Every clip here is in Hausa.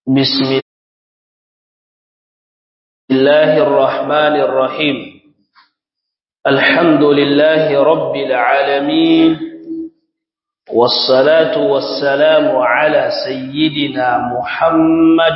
بسم الله الرحمن الرحيم الحمد لله رب العالمين والصلاة والسلام على سيدنا محمد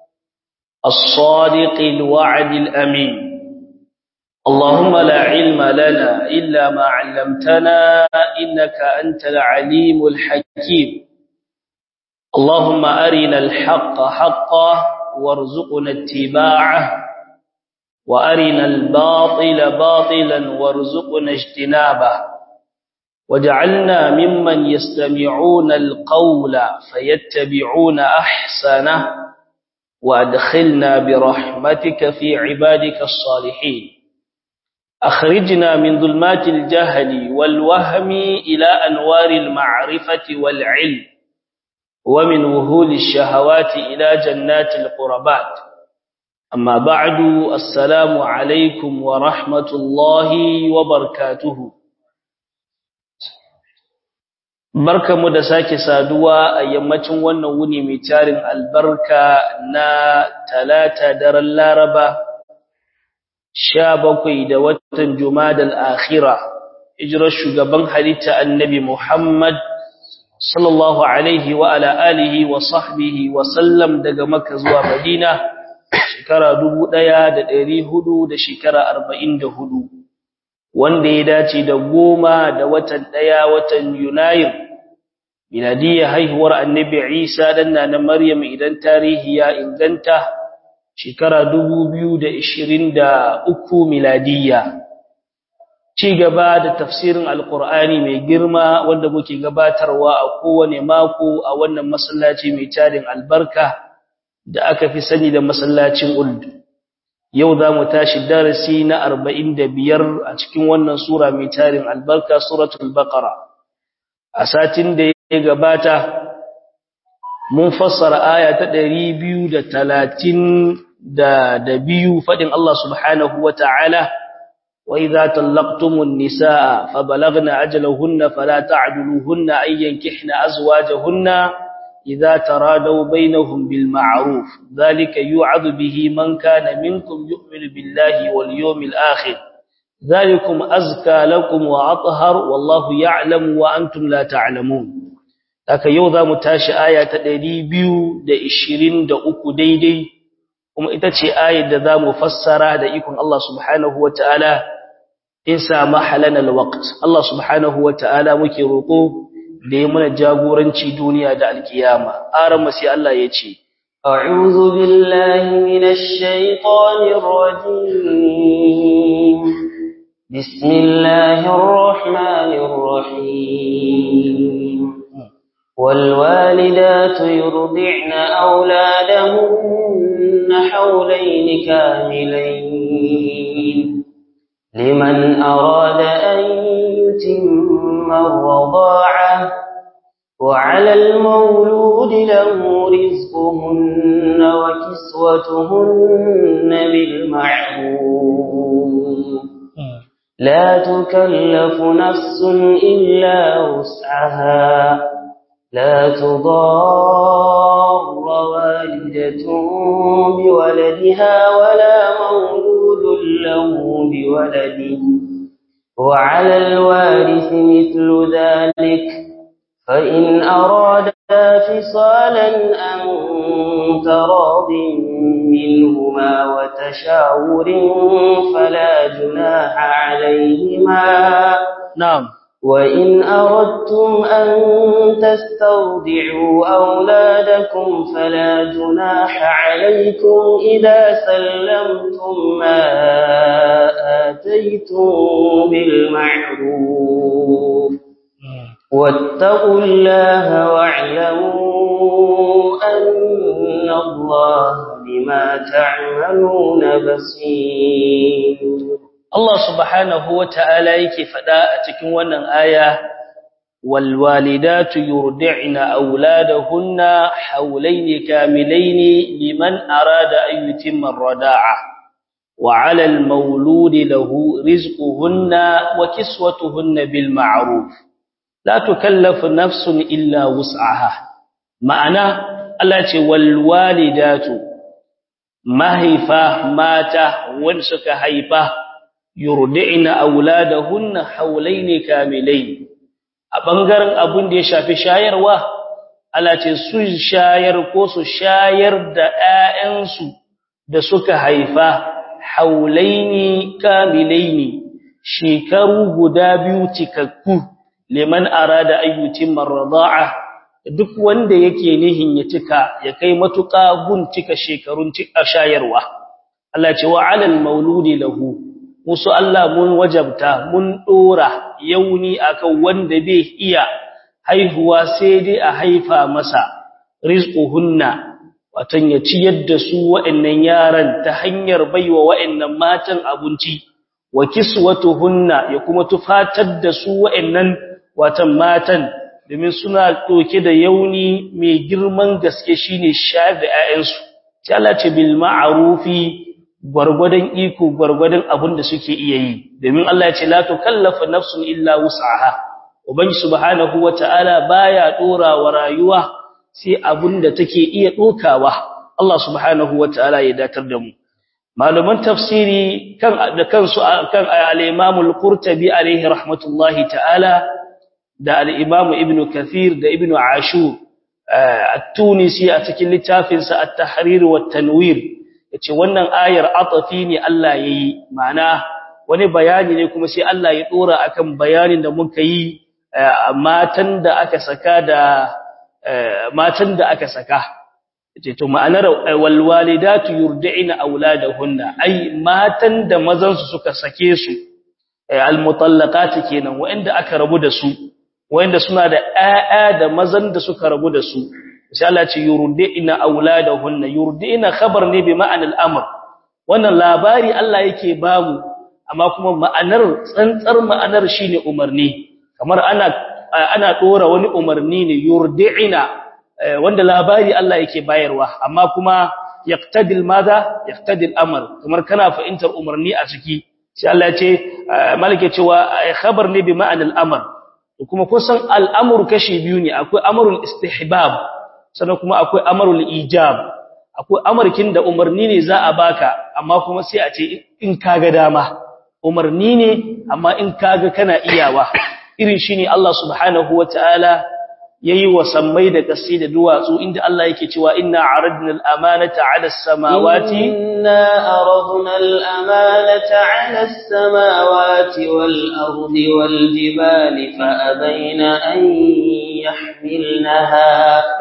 الصادق الوعد الأمين اللهم لا علم لنا إلا ما علمتنا إنك أنت العليم الحكيم اللهم أرنا الحق حقا وارزقنا اتباعه وأرنا الباطل باطلا وارزقنا اجتنابه وجعلنا ممن يستمعون القول فيتبعون أحسنه وأدخلنا برحمتك في عبادك الصالحين أخرجنا من ظلمات الجهل والوهم إلى أنوار المعرفة والعلم ومن وهول الشهوات إلى جنات القربات أما بعد السلام عليكم ورحمة الله وبركاته barkamu da sake saduwa a yammacin wannan wuni mai tarin albarka na talata daren laraba sha bakwai da watan jumadal akhira hijirar shugaban halitta annabi muhammad sallallahu alaihi wa ala alihi wa sahbihi wa sallam daga makka zuwa madina shekara dubu ɗaya da ɗari hudu da shekara arba'in da hudu wanda ya dace da goma da watan ɗaya watan yunayin miladiyya haihuwar annabi isa dan na maryam idan tarihi ya inganta shekara dubu biyu da ishirin da uku miladiyya ci gaba da tafsirin alkur'ani mai girma wanda muke gabatarwa a kowane mako a wannan masallaci mai tarin albarka da aka fi sani da masallacin uld yau za mu tashi darasi na arba'in da biyar a cikin wannan sura mai tarin albarka suratul baqara a satin da ya gabata mun fassara aya ta ɗari biyu da talatin da biyu faɗin Allah subhanahu wa ta'ala وإذا طلقتم النساء فبلغن أجلهن فلا تعدلوهن أن ينكحن أزواجهن إذا ترادوا بينهم بالمعروف ذلك يوعظ به من كان منكم يؤمن بالله واليوم الآخر ذلكم أزكى لكم وأطهر والله يعلم وأنتم لا تعلمون haka yau za mu tashi aya ta ɗari biyu da ishirin da uku daidai kuma ita ce ayar da za mu fassara da ikon Allah subhanahu wa ta'ala in samu halanar waqt Allah subhanahu wa ta'ala muke roƙo da ya mana jagoranci duniya da alkiyama aran sai Allah ya ce أعوذ بالله من الشيطان الرجيم بسم الله الرحمن الرحيم والوالدات يرضعن أولادهن حولين كاملين لمن أراد أن يتم الرضاعة وعلى المولود له رزقهن وكسوتهن بالمعروف لا تكلف نفس إلا وسعها لا تضار والدة بولدها ولا مولود له بولده وعلى الوارث مثل ذلك فإن أرادا فصالا أن تراض منهما وتشاور فلا جناح عليهما نعم وإن أردتم أن تسترضعوا أولادكم فلا جناح عليكم إذا سلمتم ما آتيتم بالمعروف واتقوا الله واعلموا أن الله بما تعملون بصير Allah subhanahu wa ta'ala yake faɗa a cikin wannan aya, Walwalidatu yurdi'na auladahunna haulaini kamilaini liman arada an yutimma rada'a wa 'ala al-mawludi lahu rizquhunna wa kiswatuhunna bil ma'ruf la tukallafu nafsun illa wus'aha ma'ana Allah ce wal walidatu mahaifa mata wanda suka haifa yurdi'na auladahunna hawlaini kamilain a bangaren abin da ya shafi shayarwa Allah ce su shayar ko su shayar da ƴaƴansu da suka haifa haulaini kamilaini shekaru guda biyu cikakku liman arada ayyutin marda'a duk wanda yake nihin ya cika ya kai matuƙa gun cika shekarun cika shayarwa Allah ce wa alal mauludi lahu musu Allah mun wajabta mun dora yauni akan wanda bai iya haihuwa sai dai a haifa masa rizquhunna watan ya ciyar da su wa'annan yaran ta hanyar baiwa wa'annan matan abinci wa kiswatuhunna ya kuma tufatar da su wa'annan watan matan domin suna doke da yauni mai girman gaske shine shayar da 'ya'yansu sai Allah ce bil ma'rufi gwargwadon iko gwargwadon abin da suke iya yi domin Allah ya ce la tukallafu nafsun illa wus'aha ubangi subhanahu wata'ala baya dora wa rayuwa sai abin da take iya dokawa Allah subhanahu wata'ala ya datar da mu malaman tafsiri kan da kansu kan al-Imam al-Qurtubi alayhi rahmatullahi ta'ala da al-Imam Ibn Kathir da Ibn Ashur at-Tunisi a cikin littafinsa at-Tahrir wa at-Tanwir yace wannan ayar atafi ne Allah yayi ma'ana wani bayani ne kuma sai Allah ya dora akan bayanin da muka yi matan da aka saka da matan da aka saka yace to ma'anar wal walidatu yurdi'na auladahunna ai matan da mazan su suka sake su al mutallaqat kenan wanda aka rabu da su wanda suna da ƴaƴa da mazan da suka rabu da su sai Allah ce yurdi'na auladahunna yurdi'na khabar ne bi ma'anal amr wannan labari Allah yake bamu amma kuma ma'anar tsantsar ma'anar shine umarni kamar ana ana dora wani umarni ne yurdi'na wanda labari Allah yake bayarwa amma kuma yaqtadil madha yaqtadil amr kamar kana fahimtar umarni a ciki sai Allah ya ce malike cewa khabar ne bi ma'anal amr kuma kusan al'amur kashi biyu ne akwai amrul istihbab sannan kuma akwai amarul ijab akwai amarkin da umarni ne za a baka amma kuma sai a ce in kaga dama umarni ne amma in kaga kana iyawa irin shine Allah subhanahu wataala yayi wa sammai da kasi da duwatsu inda Allah yake cewa inna aradna al-amanata 'ala as-samawati inna aradna al-amanata 'ala as-samawati wal-ardi wal-jibali fa abayna an yahmilnaha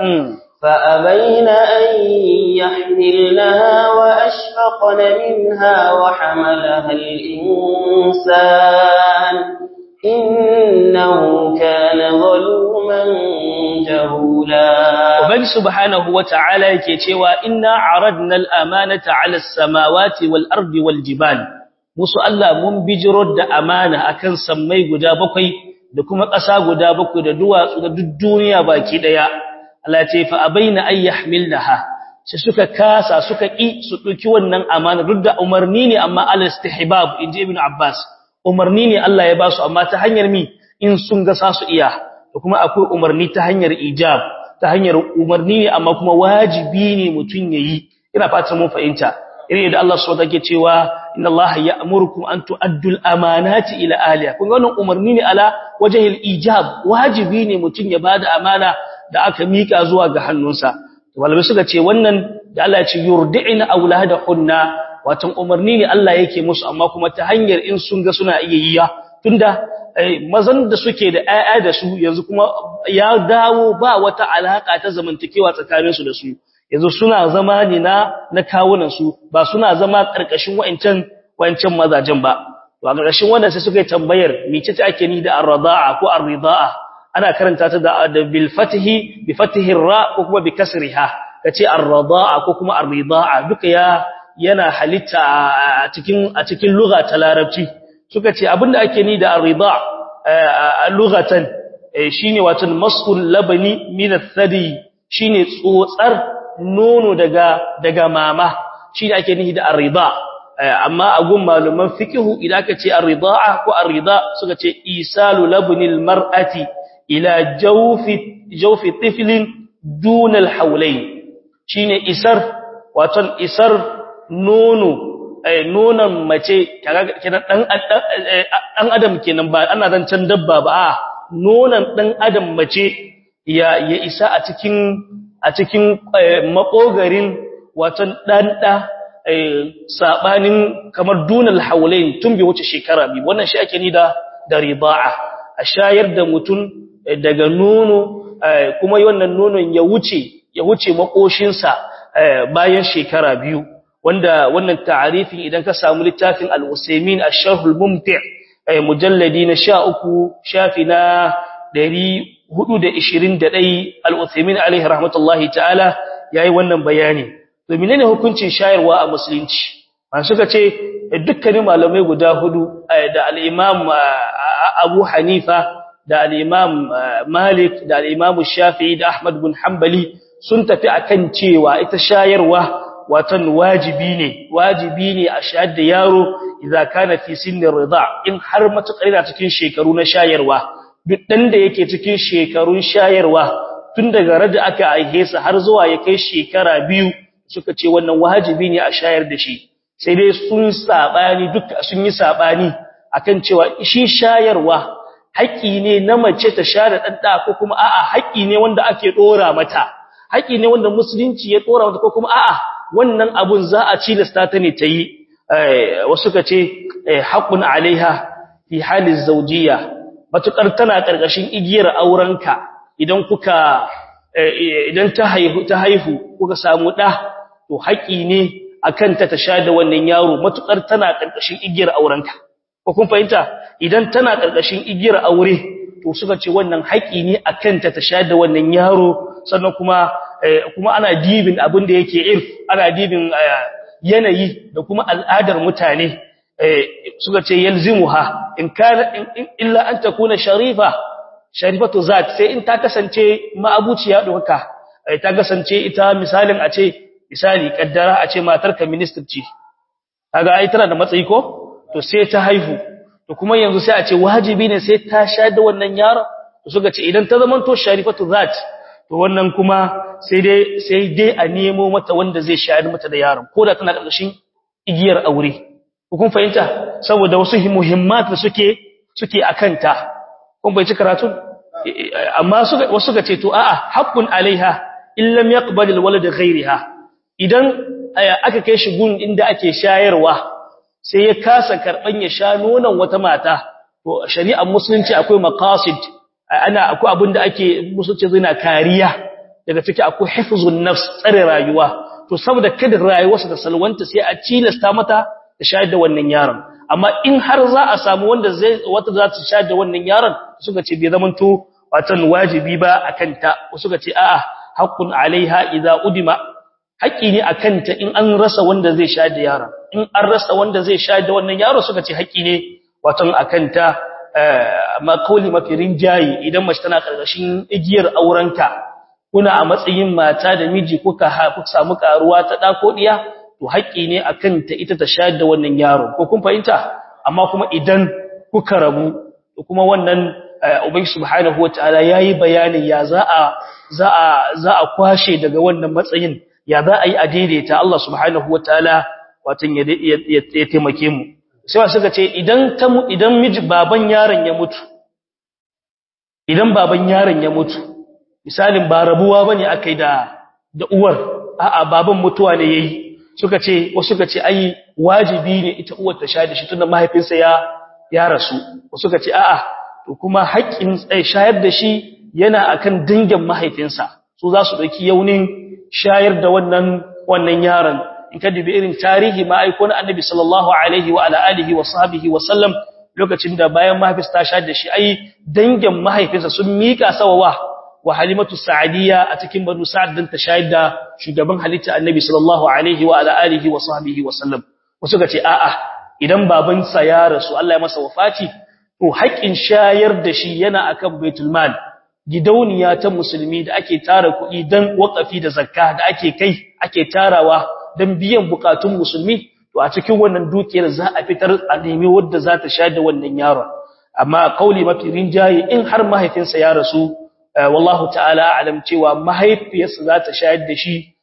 فأبين أن يحملنها وأشفقن منها وحملها الإنسان إنه كان ظلوما جهولا وبن سبحانه وتعالى يكتوى إنا عرضنا الأمانة على السماوات والأرض والجبال musu Allah mun bijiro da amana akan sammai guda bakwai da kuma ƙasa guda bakwai da duwatsu da duk duniya baki daya Allah ce fa abaina ay yahmilnaha sai suka kasa suka ki su duki wannan amana duk da umarni ne amma al istihbab inji ibn abbas umarni ne Allah ya ba su amma ta hanyar mi in sun ga sa su iya da kuma akwai umarni ta hanyar ijab ta hanyar umarni ne amma kuma wajibi ne mutun yayi ina fatan mun fahimta irin da Allah subhanahu wa cewa inna Allah ya'murukum an tu'addu al-amanati ila ahliha kun ga wannan umarni ne ala wajhil ijab wajibi ne mutun ya bada amana da aka mika zuwa ga hannunsa malamai suka ce wannan da Allah ya ce yurdi'na auladahunna watan umarni ne Allah yake musu amma kuma ta hanyar in sun ga suna iya yiya tunda mazan da suke da ƴaƴa da su yanzu kuma ya dawo ba wata alaka ta zamantakewa tsakanin su da su yanzu suna zama ne na na kawunan su ba suna zama karkashin wa'ancan wa'ancan mazajen ba to a karkashin wannan sai suka yi tambayar mece ce ake ni da ar-rida'a ko ar-rida'a ana karanta ta da bil fathi bi fathihi ra ko kuma bi kasriha kace ar-rida'a ko kuma ar-rida'a duka ya yana halitta a cikin a cikin lugha ta larabci suka ce abinda ake ni da ar-rida lughatan shine wato mas'ul labani min ath-thadi shine tsotsar nono daga daga mama shine ake ni da ar-rida amma a gun malaman fiqhu idan aka ce ar-rida'a ko ar-rida suka ce isalu labnil mar'ati ila jawfi jawfi tiflin duna al-hawlayn shine isar waton isar nono nonon mace kenan dan dan adam kenan ba ana zancan dabba ba a nonon dan adam mace ya ya isa a cikin a cikin makogarin waton dan da sabanin kamar dunal haulain tun bai wuce shekara bi wannan shi ake ni da da rida'a a shayar da mutum daga nono kuma wannan nonon ya wuce ya wuce makoshinsa bayan shekara biyu wanda wannan ta'arifin idan ka samu littafin al-Usaymin ash-Sharh al-Mumti' mujalladi na 13 shafi na 421 al-Usaymin alaihi rahmatullahi ta'ala yayi wannan bayani to menene hukuncin shayarwa a musulunci an suka ce dukkanin malamai guda hudu da al-Imam Abu Hanifa da al-Imam Malik da al-Imam Shafi'i da Ahmad bin Hanbali sun tafi akan cewa ita shayarwa watan wajibi ne wajibi ne a shayar da yaro idza kana fi sinni rida in har matukar yana cikin shekaru na shayarwa duk dan da yake cikin shekarun shayarwa tun daga rada aka aihe sa har zuwa ya kai shekara biyu suka ce wannan wajibi ne a shayar da shi sai dai sun sabani duk sun yi sabani akan cewa shi shayarwa haƙi ne na mace ta share ɗanɗa ko kuma a'a haƙi ne wanda ake ɗora mata haƙi ne wanda musulunci ya ɗora mata ko kuma a'a wannan abun za a cilasta ta ne ta yi wasu ka ce haƙun alaiha fi halin zaujiya matuƙar tana ƙarƙashin igiyar aurenka idan kuka idan ta haihu ta haihu kuka samu ɗa to haƙi ne akan ta ta sha da wannan yaro matuƙar tana ƙarƙashin igiyar aurenka ko kun fahimta idan tana ƙarƙashin igiyar aure to suka ce wannan haƙi ne akan ta ta sha da wannan yaro sannan kuma kuma ana dibin abin da yake irf ana dibin yanayi da kuma al'adar mutane suka ce yalzimuha in kana illa an takuna sharifa sharifatu zat sai in ta kasance ma'abuciya doka ta kasance ita misalin a ce misali kaddara a ce matarka minister ce kaga ai tana da matsayi ko to sai ta haihu to kuma yanzu sai a ce wajibi ne sai ta sha da wannan yaron to suka ce idan ta zamanto sharifatu zat to wannan kuma sai dai sai dai a nemo mata wanda zai shayar mata da yaron koda tana karkashin igiyar aure kun fahimta saboda wasu muhimmat da suke suke akanta kun bai ci karatu amma suka wasu suka ce to a'a haqqun alaiha in lam yaqbal alwalad ghayriha idan aka kai shi gun inda ake shayarwa sai ya kasa karban ya sha nonon wata mata to shari'ar musulunci akwai maqasid ana akwai abin da ake musulunci zina kariya daga ciki akwai hifzun nafs tsare rayuwa to saboda kada rayuwarsa ta salwanta sai a cilasta mata ta shayar da wannan yaron amma in har za a samu wanda zai wata za ta shayar da wannan yaron suka ce bai zamanto watan wajibi ba akan ta suka ce a'a haqqun alaiha idza udima haƙi ne akan ta in an rasa wanda zai shayar da yaron in an rasa wanda zai shayar da wannan yaro suka ce haƙi ne watan akan ta makauli mafi rinjayi idan mace tana karkashin igiyar aurenka kuna a matsayin mata da miji kuka samu karuwa ta da ko diya to haƙƙi ne akan ta ita ta shayar da wannan yaro ko kun fahimta amma kuma idan kuka rabu kuma wannan ubangi subhanahu wataala yayi bayanin ya za a za a za a kwashe daga wannan matsayin ya za a yi a daidaita Allah subhanahu wataala watan ya ya taimake mu sai suka ce idan ta idan miji baban yaron ya mutu idan baban yaron ya mutu misalin ba rabuwa bane akai da da uwar a'a baban mutuwa ne yayi suka ce wasu suka ce ai wajibi ne ita uwar ta shayar da shi tunda mahaifinsa ya ya rasu wasu suka ce a'a to kuma haƙƙin shayar da shi yana akan dangin mahaifinsa su za su dauki yaunin shayar da wannan wannan yaron in ka dubi irin tarihi ma'aiko na annabi sallallahu alaihi wa ala alihi wa sahbihi wa sallam lokacin da bayan mahaifinsa ta shayar da shi ai dangin mahaifinsa sun mika sawawa wa halimatu sa'adiyya a cikin banu sa'ad dan ta shayar da shugaban halitta annabi sallallahu alaihi wa ala alihi wa sahbihi wa sallam wasu ga ce a'a idan babansa ya rasu Allah ya masa wafati to haƙin shayar da shi yana akan baitul mal gidauniya ta musulmi da ake tara kuɗi dan wakafi da zakka da ake kai ake tarawa dan biyan bukatun musulmi to a cikin wannan dukiyar za a fitar a nemi wadda za ta shayar da wannan yaron amma kauli mafi rinjaye in har mahaifinsa ya rasu wallahu ta'ala alam cewa mahaifiyarsa za ta shayar da shi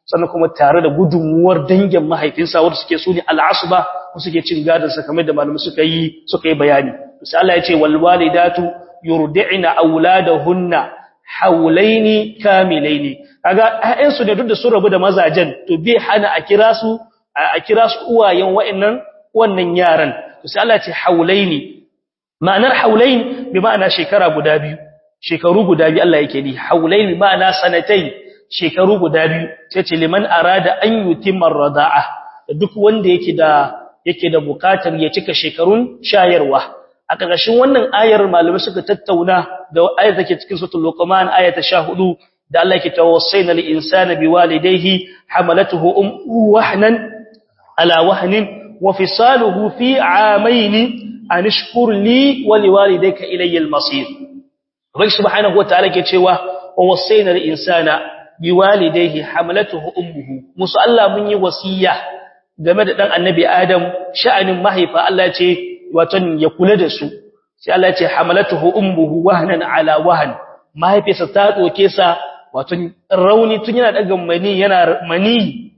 sannan kuma tare da gudunmuwar dangin mahaifinsa wanda suke su ne al'asuba ko suke cin gadon sa kamar da malamai suka yi suka yi bayani sai Allah ya ce wal walidatu yurdi'na auladahunna haulaini kamilaini kaga ƴaƴansu ne duk da sun rabu da mazajen to bai hana a kira su a kira su uwayen wa'annan wannan yaran to sai Allah ya ce haulaini ma'anar haulain bi ma'ana shekara guda biyu shekaru guda biyu Allah yake ni haulain bi ma'ana sanatai shekaru guda biyu sai ce liman arada an yutimma rada'a duk wanda yake da yake da bukatar ya cika shekarun shayarwa a ƙarƙashin wannan ayar malamai suka tattauna da ayar take cikin suratul luqman ayata 14 da Allah yake tawassaina lil insani biwalidayhi hamalatuhu ummuhu wahnan ala wahnin wa fisaluhu fi amayn an ishkur li wa liwalidayka ilayya al-masir Rabbi subhanahu wa ta'ala ke cewa wa wasaina lil insana biwalidayhi hamalatuhu ummuhu musu Allah mun yi wasiya game da dan annabi Adam sha'anin mahaifa Allah ce watan ya kula da su sai Allah ce hamalatuhu ummuhu wahnan ala wahn mahaifinsa ta doke sa watan rauni tun yana daga mani yana mani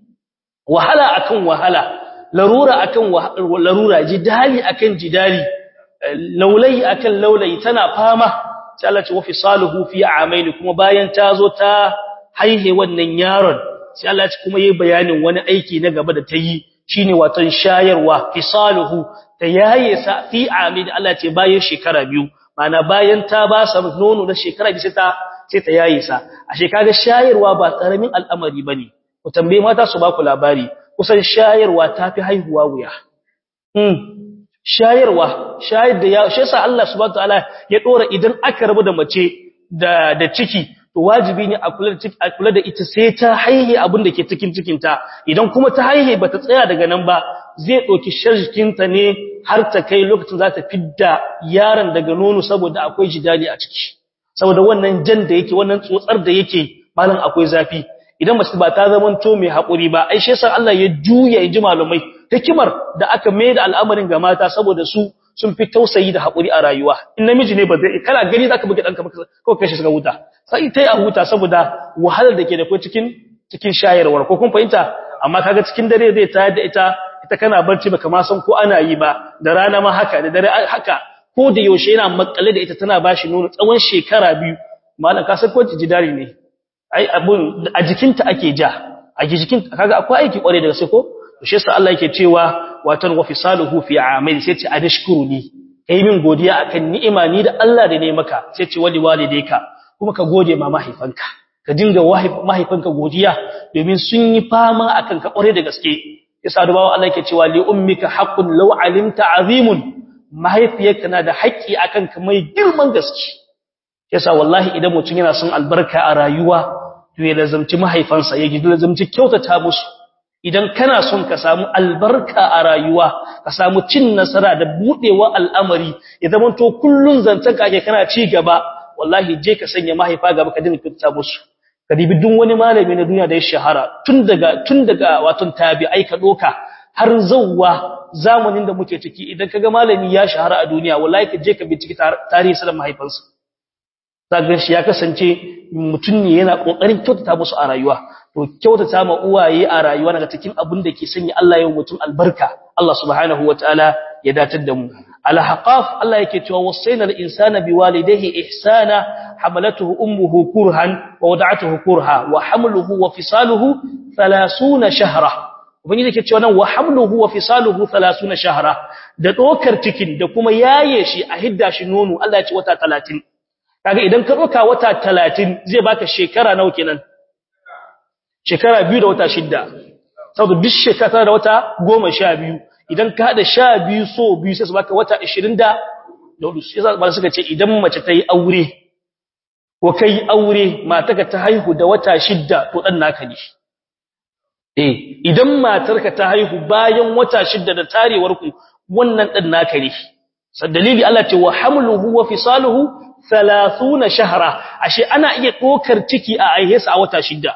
wahala akan wahala larura akan larura jidali akan jidali laulai akan laulai tana fama sai Allah ce wa fisaluhu fi amaini kuma bayan ta zo ta haihe wannan yaron sai Allah ya kuma yi bayanin wani aiki na gaba da ta yi shine watan shayarwa fisaluhu ta yaye sa fi amid Allah ce bayan shekara biyu mana bayan ta ba sa nono na shekara biyu sai ta sai ta yaye sa a shekara shayarwa ba karamin al'amari bane ku tambaye mata su ba ku labari kusan shayarwa tafi haihuwa wuya hmm shayarwa shayar da ya shi yasa Allah subhanahu wataala ya dora idan aka rabu da mace da da ciki to wajibi ne a kula da a kula da ita sai ta haihe abin da ke cikin cikin ta idan kuma ta haihe bata tsaya daga nan ba zai doki sharjikin ta ne har ta kai lokacin za ta fidda yaron daga nono saboda akwai jidali a ciki saboda wannan jan da yake wannan tsotsar da yake malam akwai zafi idan mace ba ta zamanto mai haƙuri ba ai shi yasa Allah ya juya ya ji malumai hikimar da aka mai da al'amarin ga mata saboda su sun fi tausayi da haƙuri a rayuwa in namiji ne ba zai kana gani zaka buge danka ko kai shi suka huta sai tai a huta saboda wahalar da ke da kai cikin cikin shayarwar ko kun fahimta amma kaga cikin dare zai tayar da ita ita kana barci baka ma san ko ana yi ba da rana ma haka da dare haka ko da yaushe yana makale da ita tana bashi nono tsawon shekara biyu malam ka san ko jidari ne ai abun a jikinta ake ja a jikin kaga akwai aiki kware daga sai ko shi yasa Allah yake cewa watan wa fisaluhu fi amil sai ce anashkuruni kai min godiya akan ni'ima ni da Allah da ne maka sai ce wali walidayka kuma ka gode ma mahaifanka ka dinga mahaifanka godiya domin sun yi fama akan ka kware da gaske yasa dubawa Allah yake cewa li ummika haqqun law alimta azimun mahaifiyarka na da haƙƙi akan ka mai girman gaske yasa wallahi idan mutum yana son albarka a rayuwa to ya lazamci mahaifansa ya gidi lazamci kyautata musu idan kana son ka samu albarka a rayuwa ka samu cin nasara da budewa al'amari ya zama to kullun zantan kake kana ci gaba wallahi je ka sanya mahaifa gaba ka dinga kyautata musu ka dibi duk wani malami na duniya da ya shahara tun daga tun daga waton tabi'ai ka doka har zawwa zamanin da muke ciki idan kaga malami ya shahara a duniya wallahi ka je ka binciki tarihi sa mahaifansa zagan shi ya kasance mutum ne yana kokarin kyautata musu a rayuwa to kyautata ma uwaye a rayuwa daga cikin abin da ke sanya Allah ya mutum albarka Allah subhanahu wataala ya datar da mu al-haqaf Allah yake cewa wasaina al-insana biwalidayhi ihsana hamalatuhu ummuhu kurhan wa wada'atuhu kurha wa hamluhu wa fisaluhu 30 shahra ubangiji yake cewa nan wa hamluhu wa fisaluhu 30 shahra da dokar cikin da kuma yaye shi a hidda shi nono Allah ya ce wata 30 kaga idan ka doka wata 30 zai baka shekara nawa kenan shekara biyu da wata shidda saboda duk shekara da wata goma sha biyu idan ka haɗa sha biyu so biyu sai su baka wata ashirin da hudu sai ba suka ce idan mace ta yi aure ko ka yi aure matarka ta haihu da wata shidda to ɗan naka ne eh idan matarka ta haihu bayan wata shidda da tarewar ku wannan ɗan naka ne sai dalili Allah ce wa hamluhu wa fisaluhu 30 shahra ashe ana iya dokar ciki a aihesa a wata shidda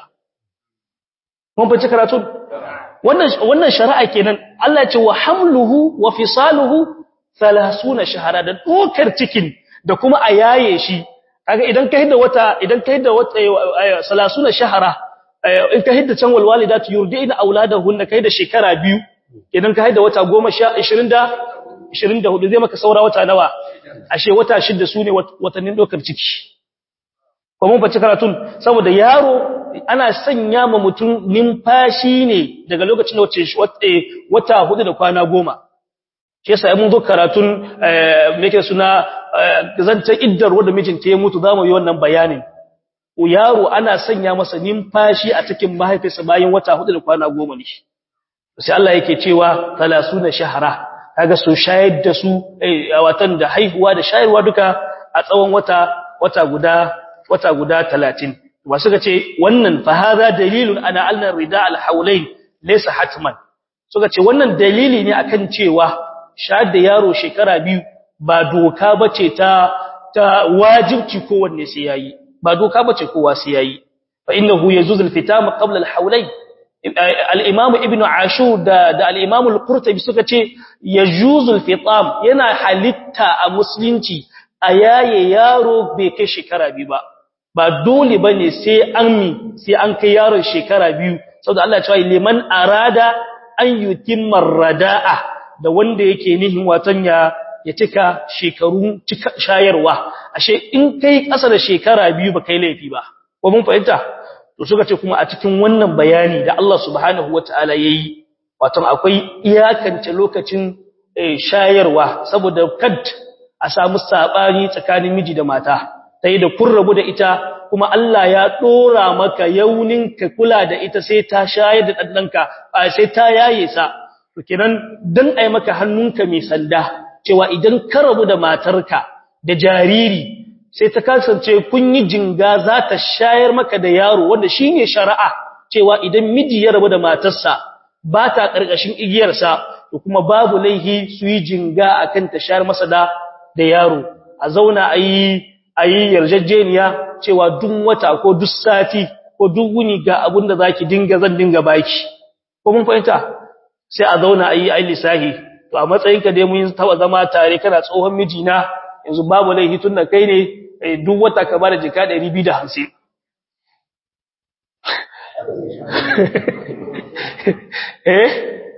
mun fice karatu wannan wannan shari'a kenan Allah ya ce wa hamluhu wa fisaluhu 30 shahara da dokar cikin da kuma a yaye shi kaga idan kai da wata idan kai da wata 30 shahara in ka hidda can walwalidatu yurdina auladahunna kai da shekara biyu idan ka haida wata 10 20 da 24 zai maka saura wata nawa ashe wata shida sune watannin dokar ciki ko mun bace karatun saboda yaro ana sanya ma mutum numfashi ne daga lokacin da wace wata hudu da kwana goma shi yasa mun zo karatun me yake suna zanta iddar wanda mijinta ya mutu zamu yi wannan bayanin yaro ana sanya masa numfashi a cikin mahaifinsa bayan wata hudu da kwana goma ne sai Allah yake cewa 30 shahara kaga su shayar da su watan da haihuwa da shayarwa duka a tsawon wata wata guda wata guda 30 wa suka ce wannan fa hadha dalilun ana alna rida al hawlain laysa hatman suka ce wannan dalili ne akan cewa shayar da yaro shekara biyu ba doka bace ta ta wajibci kowanne sai yayi ba doka bace kowa sai yayi fa innahu yazuz al fitama qabla al hawlain al-imam ibn ashur da da al-imam al-qurtubi suka ce yajuzul fitam yana halitta a musulunci a yaye yaro bai kai shekara biyu ba ba dole bane sai an mi sai an kai yaron shekara biyu saboda Allah ya ce liman arada an yutimma radaa da wanda yake nihin watan ya ya cika shekaru cika shayarwa ashe in kai kasa da shekara biyu ba kai laifi ba ko mun fahimta to suka ce kuma a cikin wannan bayani da Allah subhanahu wataala yayi wato akwai iyakance lokacin shayarwa saboda kad a samu sabani tsakanin miji da mata sai da kun rabu da ita kuma Allah ya dora maka yaunin ka kula da ita sai ta shayar da dandanka sai ta yaye sa to kenan dan ai maka hannunka mai sanda cewa idan ka rabu da matarka da jariri sai ta kasance kun yi jinga za ta shayar maka da yaro wanda shi ne shari'a cewa idan miji ya rabu da matarsa ba ta ƙarƙashin igiyarsa da kuma babu laihi su yi jinga a kan ta shayar masa da da yaro a zauna a yi a yi yarjejeniya cewa duk wata ko duk sati ko duk wuni ga abin da za ki dinga zan dinga baki ko mun fahimta sai a zauna a yi a lissahi to a matsayinka dai mun taɓa zama tare kana tsohon mijina yanzu babu laifi tun da kai ne duk wata ka bada jika 250 eh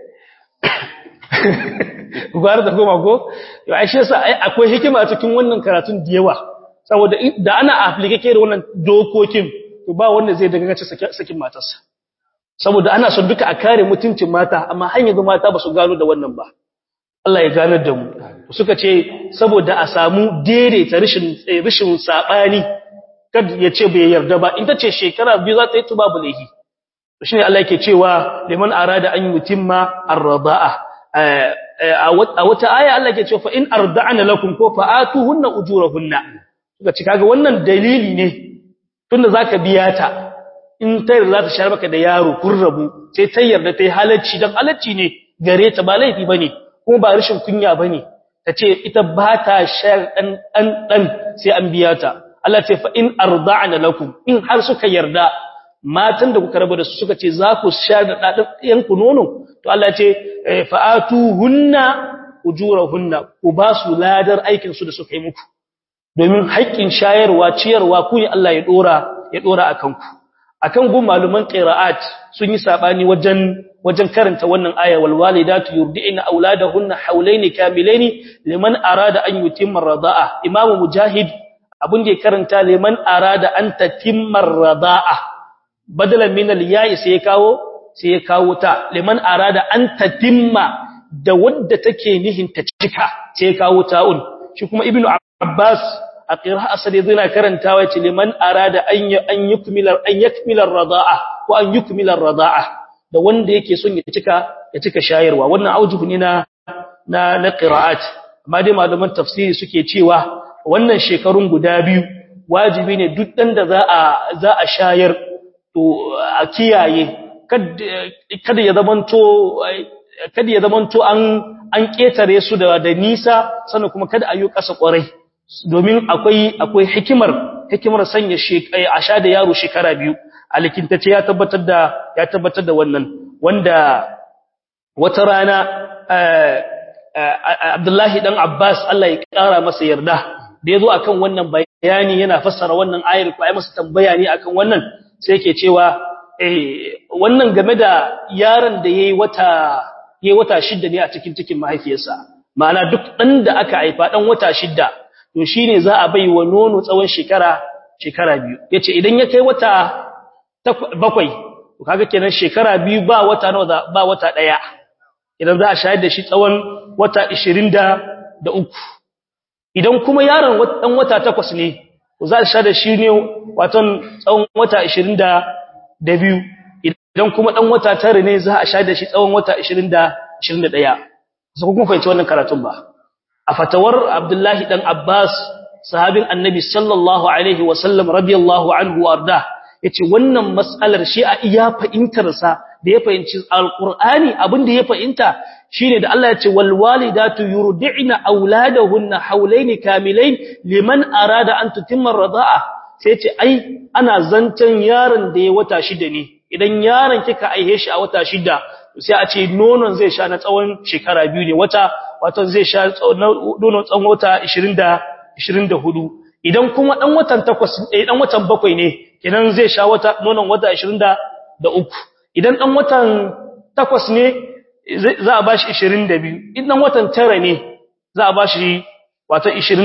gwara da goma ko yau ai shi ai akwai hikima cikin wannan karatun da yawa saboda da ana application da wannan dokokin to ba wanda zai daga gace sakin matarsa saboda ana son duka a kare mutuncin mata amma har yanzu mata ba su gano da wannan ba Allah ya ganar da mu suka ce saboda a samu daidaita rishin rishin sabani kad ya ce bai yarda ba in tace shekara biyu za ta yi tuba bulahi to shine Allah yake cewa liman arada an yutimma ar-rida'a a wata aya Allah yake cewa fa in arda'na lakum ko fa atuhunna ujurahunna suka ce kaga wannan dalili ne tunda zaka biya ta in ta yarda ta shar maka da yaro kun rabu sai ta yarda ta yi halacci dan halacci ne gare ta ba laifi bane kuma ba rashin kunya bane tace ita ba ta shar dan dan dan sai an biya ta Allah ce fa in arda'na lakum in har suka yarda matan da kuka rabu da su suka ce za ku shar da dadan yan ku nono to Allah ce fa'atuhunna ujurahunna ku ba su ladar aikin su da suka yi muku domin haƙƙin shayarwa ciyarwa ku ne Allah ya dora ya dora akan ku akan gun maluman qira'at sun yi sabani wajen wajen karanta wannan aya wal walidatu yurdi'na auladahunna hawlaini kamilaini liman arada an yutimma rida'a imam mujahid abun da ya karanta liman arada an tatimma rida'a badalan min al ya'i sai ya kawo sai ya kawo ta liman arada an tatimma da wadda take nihin ta cika sai ya kawo ta'un shi kuma ibnu abbas a qira'a sai yana karantawa ce liman arada an an yukmila an yakmila rida'a ko an yukmila rida'a da wanda yake son ya cika ya cika shayarwa wannan aujuhu ne na na na qira'at amma dai malaman tafsiri suke cewa wannan shekarun guda biyu wajibi ne duk dan da za a za a shayar to a kiyaye kada ya zamanto kada ya zamanto an an ketare su da da nisa sannan kuma kada a yi kasa kwarai domin akwai akwai hikimar hikimar sanya a sha da yaro shekara biyu alikintace ya tabbatar da ya tabbatar da wannan wanda wata rana Abdullahi dan Abbas Allah ya kara masa yarda da yazo akan wannan bayani yana fassara wannan ayar ko ai masa tambaya ne akan wannan sai yake cewa eh wannan game da yaron da yayi wata yayi wata shidda ne a cikin cikin mahaifiyarsa ma'ana duk dan da aka haifa dan wata shidda to shine za a bai wa nono tsawon shekara shekara biyu yace idan ya kai wata bakwai to kaga kenan shekara biyu ba wata nawa ba wata daya idan za a shayar da shi tsawon wata 23 idan kuma yaron dan wata takwas ne to za a shayar da shi ne watan tsawon wata 22 idan kuma dan wata tare ne za a shayar da shi tsawon wata 20 21 sai kun fahimci wannan karatun ba a fatawar Abdullahi dan Abbas sahabin Annabi sallallahu alaihi wasallam radiyallahu anhu arda yace wannan mas'alar shi a iya fahimtar sa da ya fahimci alqur'ani abin da ya fahimta shine da Allah yace wal walidatu yurdi'na auladahunna hawlayn kamilayn liman arada an tutimma ar-rida'a sai yace ai ana zancan yaron da ya wata shida ne idan yaron kika aihe shi a wata shida sai a ce nonon zai sha na tsawon shekara biyu ne wata wato zai sha nonon tsawon wata 20 24 idan kuma dan watan 8 eh dan watan 7 ne kenan zai sha wata nonon wata 23 idan dan watan 8 ne za a bashi 22 idan watan 9 ne za a bashi wato 20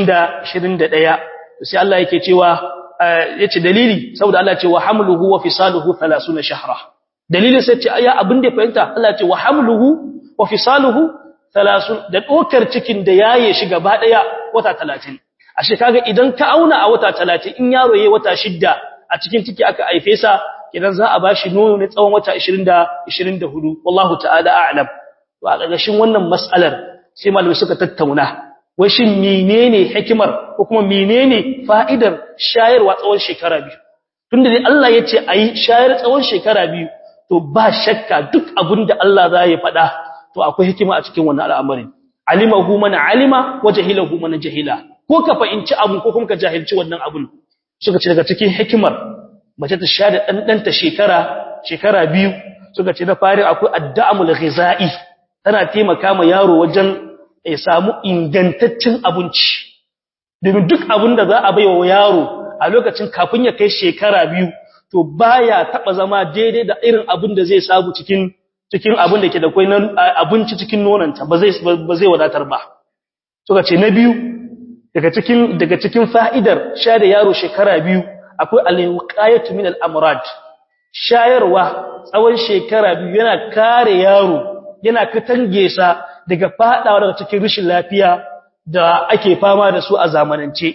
21 sai Allah yake cewa yace dalili saboda Allah ya ce wa hamluhu wa fisaluhu 30 shahra dalilin sai ce ya abin da fahimta Allah ya ce wa hamluhu wa fisaluhu 30 da dokar cikin da yaye shi gaba daya wata 30 ashe kaga idan ka auna a wata 30 in yaro yayi wata shidda a cikin ciki aka haife sa idan za a bashi nono ne tsawon wata 20 da 24 wallahu ta'ala a'lam to a gagashin wannan mas'alar sai malamai suka tattauna wai shin menene hikimar ko kuma menene fa'idar shayarwa tsawon shekara biyu tunda dai Allah ya ce ayi shayar tsawon shekara biyu to ba shakka duk abinda Allah za ya faɗa to akwai hikima a cikin wannan al'amarin alimahu man alima wa jahilahu man jahila ko ka fahimci abu ko kuma ka jahilci wannan abun suka ce daga cikin hikimar mace ta shayar dan danta shekara shekara biyu suka ce da fari akwai adda'amul ghizai tana taimaka ma yaro wajen ya samu ingantaccen abinci domin duk abin da za a baiwa yaro a lokacin kafin ya kai shekara biyu to baya taba zama daidai da irin abin da zai samu cikin cikin abin da ke da kai abinci cikin nonanta ba zai ba zai wadatar ba suka ce na biyu daga cikin daga cikin fa'idar shayar da yaro shekara biyu akwai al-wiqayatu min al-amrad shayarwa tsawon shekara biyu yana kare yaro yana katange sa daga fadawa daga cikin rashin lafiya da ake fama da su a zamanance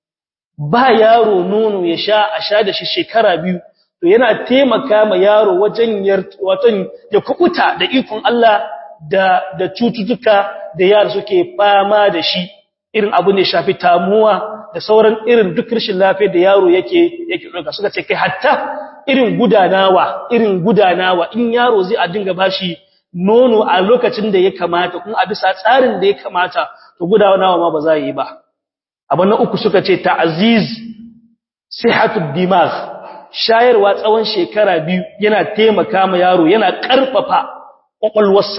ba yaro nono ya sha a sha da shi shekara biyu to yana taimaka ma yaro wajen watan ya kukuta da ikon Allah da da cututtuka da yaro suke fama da shi irin abu ne shafi tamuwa da sauran irin duk rashin lafiya da yaro yake yake doka suka ce kai hatta irin gudanawa irin gudanawa in yaro zai a dinga bashi nono a lokacin da ya kamata kuma a bisa tsarin da ya kamata to gudanawa ma ba za yi ba abu na uku suka ce ta'aziz sihatud dimagh shayarwa tsawon shekara biyu yana taimaka ma yaro yana karfafa kwakwalwarsa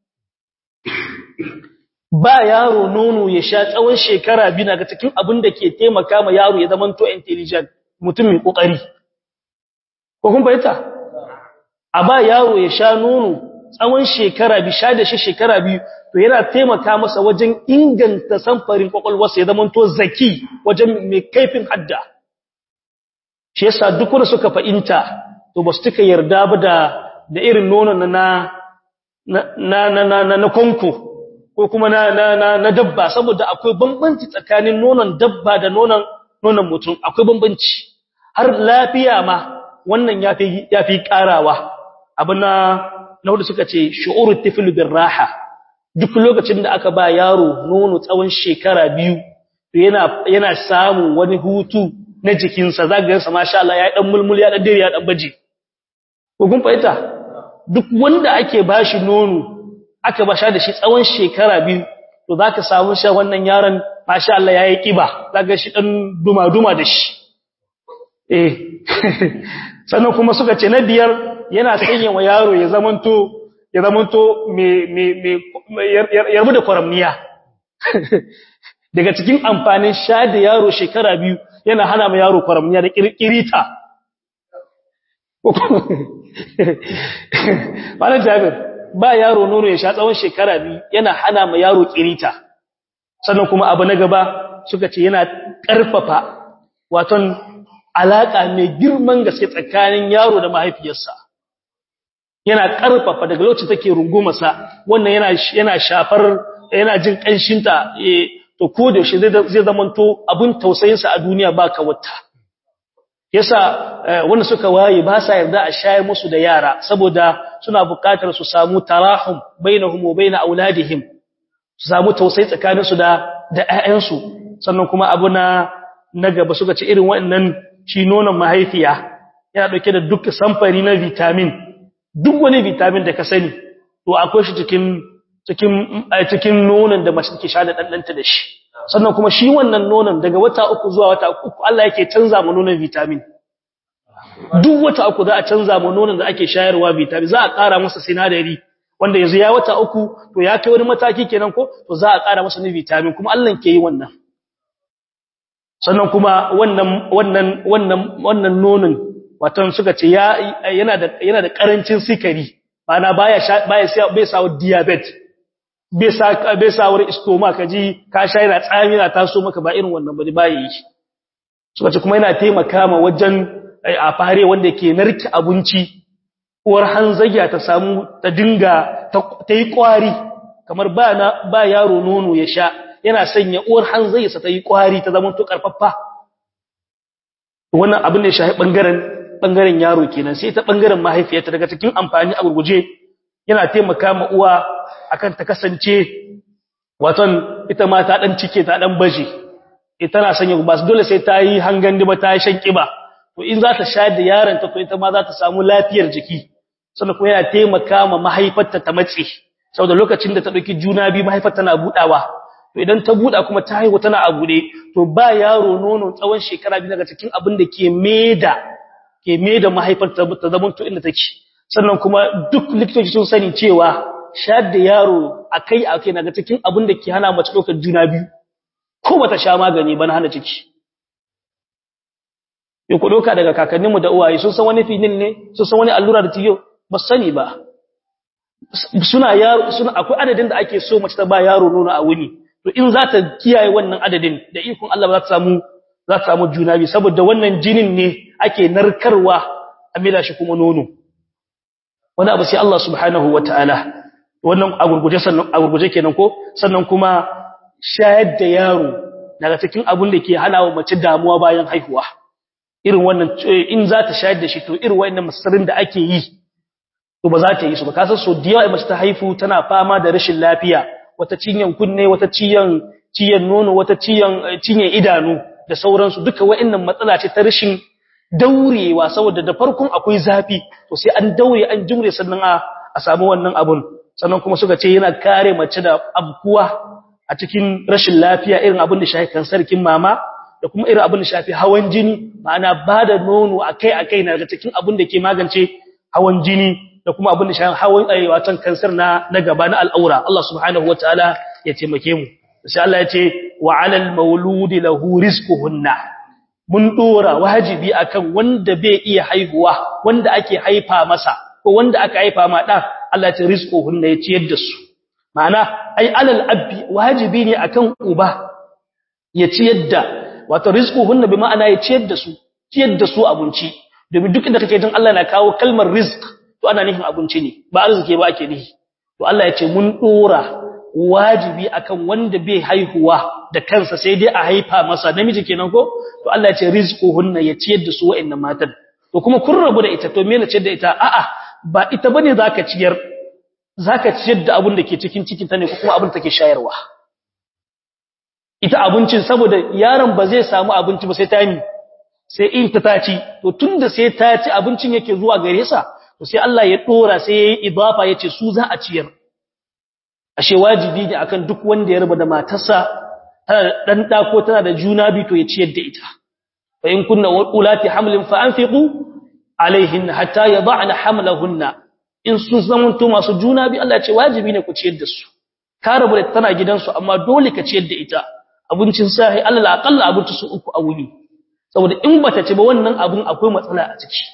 ba yaro nono ya sha tsawon shekara biyu daga cikin abin da ke taimaka ma yaro ya zama to intelligent mutumin kokari ko kun fahimta a ba yaro ya sha nono tsawon shekara biyu sha da shi shekara biyu to yana taimaka masa wajen inganta samfarin kwakwalwarsa ya zama to zaki wajen mai kaifin hadda shi yasa duk wanda suka fahimta to ba su tuka yarda ba da da irin nonon na na na na na konko ko kuma na na na dabba saboda akwai bambanci tsakanin nonon dabba da nonon nonon mutum akwai bambanci har lafiya ma wannan yafi yafi karawa abuna na hudu suka ce shu'urut tifl bir raha duk lokacin da aka ba yaro nono tsawon shekara biyu to yana yana samun wani hutu na jikinsa zaka ga masha Allah ya dan mulmul ya dan dire ya dan baje ko kun fahimta duk wanda ake bashi nono aka basha da shi tsawon shekara biyu to zaka samu shi wannan yaron masha Allah yayi kiba zaka shi dan duma duma da shi eh sannan kuma suka ce na biyar yana sanya wa yaro ya zamanto ya zamanto me me me yarbu da kwaramniya daga cikin amfanin sha da yaro shekara biyu yana hana ma yaro kwaramniya da kirkirita malam jabir ba yaro nono ya sha tsawon shekara biyu yana hana ma yaro kirita sannan kuma abu na gaba suka ce yana karfafa waton alaka mai girman gaske tsakanin yaro da mahaifiyarsa yana karfafa daga lokacin take rungumarsa wannan yana yana shafar yana jin kanshinta to ko da shi zai zamanto abin tausayinsa a duniya ba ka wata yasa wanda suka waye ba sa yarda a shayar musu da yara saboda suna buƙatar su samu tarahum bainahum wa bain auladihim su samu tausayi tsakanin su da da ƴaƴansu sannan kuma abu na na gaba suka ce irin waɗannan shi nonon mahaifiya yana dauke da duk samfari na vitamin duk wani vitamin da ka sani to akwai shi cikin cikin cikin nonon da mace take sha da ɗanɗanta da shi sannan kuma shi wannan nonon daga wata uku zuwa wata uku Allah yake canza mu nonon vitamin duk wata uku za a canza mu nonon da ake shayarwa vitamin za a ƙara masa sinadari wanda yanzu ya wata uku to ya kai wani mataki kenan ko to za a ƙara masa ni vitamin kuma Allah ke yi wannan sannan kuma wannan wannan wannan wannan nonon wato suka ce yana da yana da karancin sikari bana baya baya bai sa diabetes bai sa bai sa wurin stomach kaji ka sha yana tsami na taso maka ba irin wannan bane baya yi suka ce kuma yana taimaka ma wajen a fare wanda ke narki abinci uwar hanzagiya ta samu ta dinga ta yi kwari kamar ba na ba yaro nono ya sha yana sanya uwar hanzagiyarsa ta yi kwari ta zama to karfaffa wannan abin da ya shafi bangaren bangaren yaro kenan sai ta bangaren mahaifiyarta daga cikin amfani a gurguje yana taimaka ma uwa akan ta kasance waton ita ma ta dan cike ta dan baje ita na sanya ba dole sai ta yi hangan ba ta yi shan kiba to in za ta sha da yaron ta to ita ma za ta samu lafiyar jiki sannan kuma yana taimaka ma mahaifarta ta matse saboda lokacin da ta dauki juna biyu mahaifar tana budawa to idan ta buda kuma ta haihu tana a gude to ba yaro nono tsawon shekara biyu daga cikin abin da ke meda ke meda mahaifar ta zama to inda take sannan kuma duk likitoci sun sani cewa shayar da yaro akai akai daga cikin abin da ke hana mace ɗaukar juna biyu ko bata sha magani ba na hana ciki ya ku ɗauka daga kakanninmu da uwaye sun san wani filin ne sun san wani allura da tiyo ba sani ba suna yaro suna akwai adadin da ake so mace ta ba yaro nono a wuni to in za ta kiyaye wannan adadin da ikon Allah ba za ta samu za ta samu juna biyu saboda wannan jinin ne ake narkarwa a mila shi kuma nono wani abu sai Allah subhanahu wataala wannan agurguje sannan agurguje kenan ko sannan kuma shayar da yaro daga cikin abun da ke hana wa mace damuwa bayan haihuwa irin wannan in za ta shayar da shi to irin wannan masarin da ake yi to ba za ta yi su ba kasan so da yawa mace ta haifu tana fama da rashin lafiya wata cinyan kunne wata ciyan ciyan nono wata ciyan cinyan idanu da sauransu duka wa'annan matsala ce ta rashin daurewa saboda da farkon akwai zafi to sai an daure an jimre sannan a a samu wannan abun sannan kuma suka ce yana kare mace da abkuwa a cikin rashin lafiya irin abin da shafi kansarkin mama da kuma irin abin da shafi hawan jini ma'ana ba da nono akai-akai na daga cikin abin da ke magance hawan jini da kuma abin da shafi hawan ayyawatan kansar na na gaba na al'aura Allah subhanahu wataala ya taimake mu sai Allah ya ce wa 'alal mauludi lahu rizquhunna mun dora wajibi akan wanda bai iya haihuwa wanda ake haifa masa ko wanda aka haifa ma dan Allah ya ce rizquhunna ya ciyar da su ma'ana ai alal abbi wajibi ne akan uba ya ciyar da wato rizquhunna bi ma'ana ya ciyar da su ciyar da su abinci domin duk inda kake jin Allah na kawo kalmar rizq to ana nufin abinci ne ba arziki ba ake nihi to Allah ya ce mun dora wajibi akan wanda bai haihuwa da kansa sai dai a haifa masa namiji kenan ko to Allah ya ce rizquhunna ya ciyar da su wa'annan matan to kuma kun rabu da ita to me ne ciyar da ita a'a ba ita bane zaka ciyar zaka ciyar da abin da ke cikin cikin ta ne ko kuma abin da take shayarwa ita abincin saboda yaron ba zai samu abinci ba sai ta yi sai in ta taci to tunda sai ta ci abincin yake zuwa gare sa to sai Allah ya dora sai yayi idafa yace su za a ciyar ashe wajibi ne akan duk wanda ya ruba da matarsa tana dan da ko tana da juna bi to ya ciyar da ita fa in kunna ulati hamlin fa anfiqu alaihin hatta yad'na hamlahunna in sun zamanto masu juna bi Allah ya ce wajibi ne ku ciyar da su ka rabu da tana gidansu amma dole ka ciyar da ita abincin sahi Allah aqalla abinci su uku a wuni saboda in bata ci ba wannan abun akwai matsala a ciki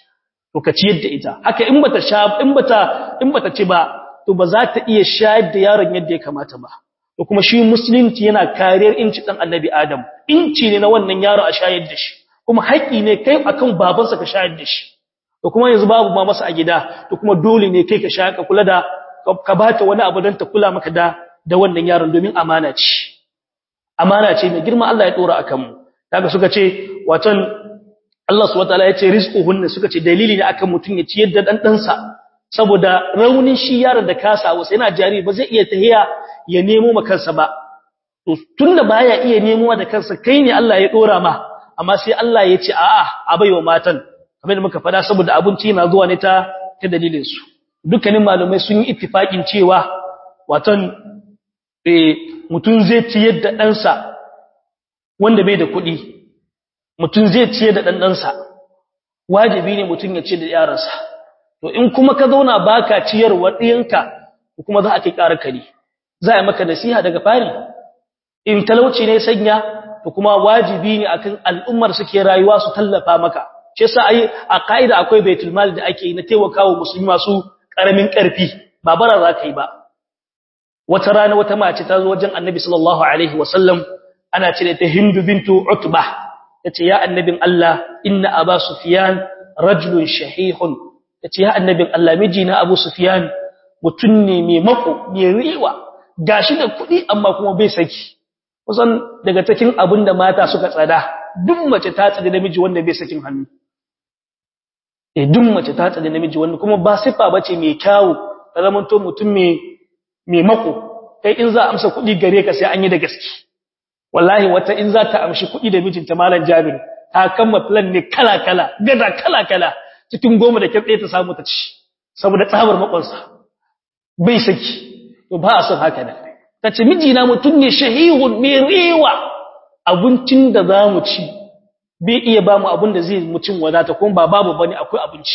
to ka ciyar da ita haka in bata sha in bata in bata ci ba to ba za ta iya shayar da yaron yadda ya kamata ba to kuma shi musulunci yana kariyar inci dan annabi adam inci ne na wannan yaro a shayar da shi kuma haƙi ne kai akan babansa ka shayar da shi to kuma yanzu babu ma masa a gida to kuma dole ne kai ka shayar ka kula da ka bata wani abu don ta kula maka da da wannan yaron domin amana ce amana ce mai girma Allah ya dora akan mu kaga suka ce watan Allah subhanahu wataala ya ce rizquhunna suka ce dalili ne akan mutun ya ciyar da dan dansa saboda raunin shi yaron da kasa wasu yana jari ba zai iya tahiya ya nemo ma kansa ba to tunda baya iya nemo da kansa kai ne Allah ya dora ma amma sai Allah ya ce a'a a baiwa matan kamar da muka fada saboda abinci yana zuwa ne ta ta dalilin su dukkanin malumai sun yi ittifakin cewa watan eh mutun zai ciyar da ɗansa wanda bai da kuɗi mutun zai ciyar da ɗanɗansa wajibi ne mutun ya ciyar da yaransa to in kuma ka zauna baka ciyarwa ɗiyanka kuma za a kai ƙara kare za a maka nasiha daga fari in talauci ne sanya to kuma wajibi ne akan al'ummar suke rayuwa su tallafa maka shi yasa ai a kaida akwai baitul mal da ake yi na taimakawa musulmi masu karamin karfi ba bara za ka yi ba wata rana wata mace ta zo wajen annabi sallallahu alaihi wasallam ana cire ta hindu bintu utba tace ya annabin Allah inna aba sufyan rajulun shahihun tace ya annabin Allah mijina abu sufyan mutun ne mai mako mai riwa gashi da kuɗi amma kuma bai saki kusan daga cikin abin da mata suka tsada duk mace ta tsada namiji wanda bai sakin hannu eh duk mace ta tsada namiji wanda kuma ba sifa bace mai kyawu ta zaman to mutum mai mai mako kai in za a amsa kuɗi gare ka sai an yi da gaske wallahi wata in za ta amshi kuɗi da mijinta malam Jabir ta kama plan ne kala kala gada kala kala cikin goma da kirɗe ta samu ta ci saboda tsabar makonsa bai saki to ba a son haka da ta ce mijina mutum ne shahihun mai rewa abincin da za mu ci bai iya ba mu abin da zai mucin wadata kuma ba babu bane akwai abinci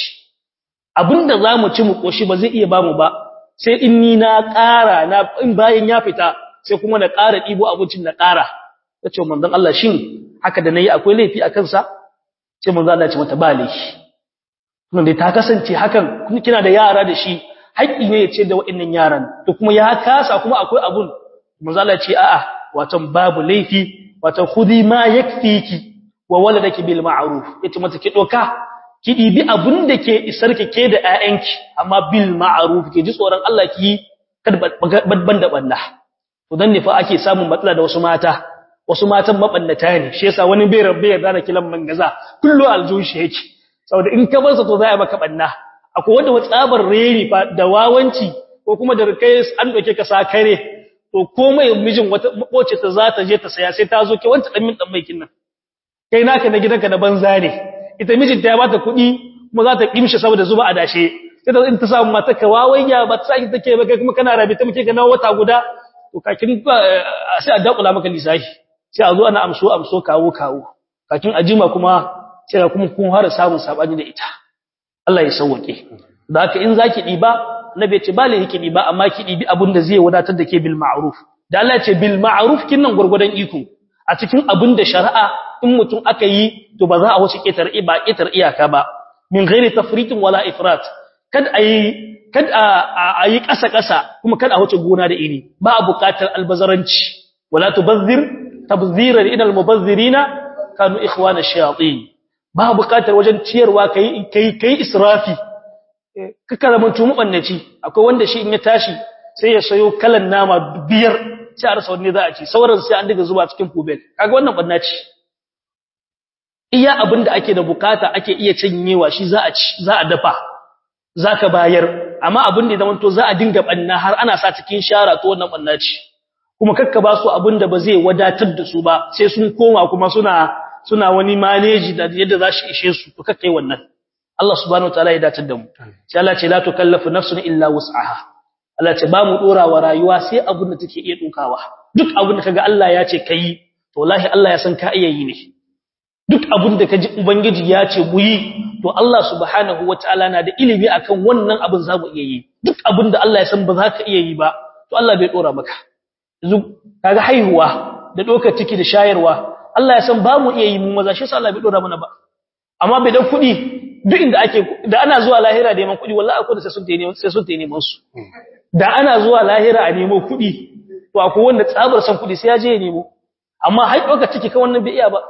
abin da za mu ci mu koshi ba zai iya ba mu ba sai in ni na ƙara na in bayan ya fita sai kuma na ƙara ɗibo abincin na ƙara ta ce manzon Allah shin haka da nayi akwai laifi a kansa sai manzon Allah ya ce mata ba laifi kuma dai ta kasance hakan kina da yara da shi haƙƙi ne ya ce da waɗannan yaran to kuma ya kasa kuma akwai abun manzala ce a'a watan babu laifi watan khudi ma yakfiki wa waladaki bil ma'ruf yace mata ki doka ki dibi abun da ke isar ki ke da ƴaƴanki amma bil ma'ruf ki ji tsoron Allah ki kada badban da balla to dan ne fa ake samun matsala da wasu mata wasu matan mabannata ne shi yasa wani bai rabbe yarda da kilan mangaza kullu aljushi yake saboda in ka bar sa to za a maka banna akwai wanda tsabar reri fa da wawanci ko kuma da kai an doke ka sa kare to komai mijin wata makoce ta za ta je ta saya sai ta zo ke wanta dan min dan maikin nan kai naka na gidanka na banza ne ita mijin ta ya bata kuɗi kuma za ta kimshi saboda zuba a dashe sai ta in ta samu mata ka wawayya ba ta saki take ba kai kuma kana rabi ta muke ga na wata guda to kakin sai a dakula maka lisahi sai a zo ana amso amso kawo kawo kakin ajima kuma sai kuma kun fara samun sabani da ita Allah ya sauwake da haka in zaki diba nabi ce bale yake diba amma ki dibi abin da zai wadatar da ke bil ma'ruf da Allah ya ce bil ma'ruf kinnan gurgudan iko a cikin abin da shari'a in mutum aka yi to ba za a wuce ketar iba ketar iyaka ba min ghairi tafritin wala ifrat kad ayi kad a yi kasa kasa kuma kad a wuce gona da iri ba a buƙatar albazaranci wala tubazzir tabziran ila almubazzirina kanu ikhwana shayatin ba buƙatar wajen ciyarwa kai kai kai israfi kaka zaman tumu bannaci akwai wanda shi in ya tashi sai ya sayo kalan nama biyar sai a rasa wanne za a ci sauran sai an diga zuba cikin kubel kaga wannan bannaci iya abin da ake da bukata ake iya cinyewa shi za a ci za a dafa zaka bayar amma abin da zaman to za a dinga banna har ana sa cikin shara to wannan bannaci kuma kakka ba su abin da ba zai wadatar da su ba sai sun koma kuma suna suna wani manage da yadda za shi ishe su to kakkai wannan Allah subhanahu wataala ya datar da mu sai Allah ce la tukallafu nafsun illa wus'aha Allah ce ba mu dora wa rayuwa sai abin da take iya dukawa duk abin da kaga Allah ya ce kai to wallahi Allah ya san ka iya yi ne duk abin da kaji ubangiji ya ce mu yi to Allah subhanahu wataala na da ilimi akan wannan abin za mu iya yi duk abin da Allah ya san ba za ka iya yi ba to Allah bai dora maka yanzu kaga haihuwa da dokar ciki da shayarwa Allah ya san ba mu iya yi mu maza shi sa Allah bai dora mana ba amma bai dan kudi duk inda ake da ana zuwa lahira da neman kuɗi wallahi akwai da sai sun tayi sai sun tayi neman su da ana zuwa lahira a nemo kuɗi to akwai wanda tsabar san kuɗi sai ya je ya nemo amma har ɗauka ciki kan wannan bai iya ba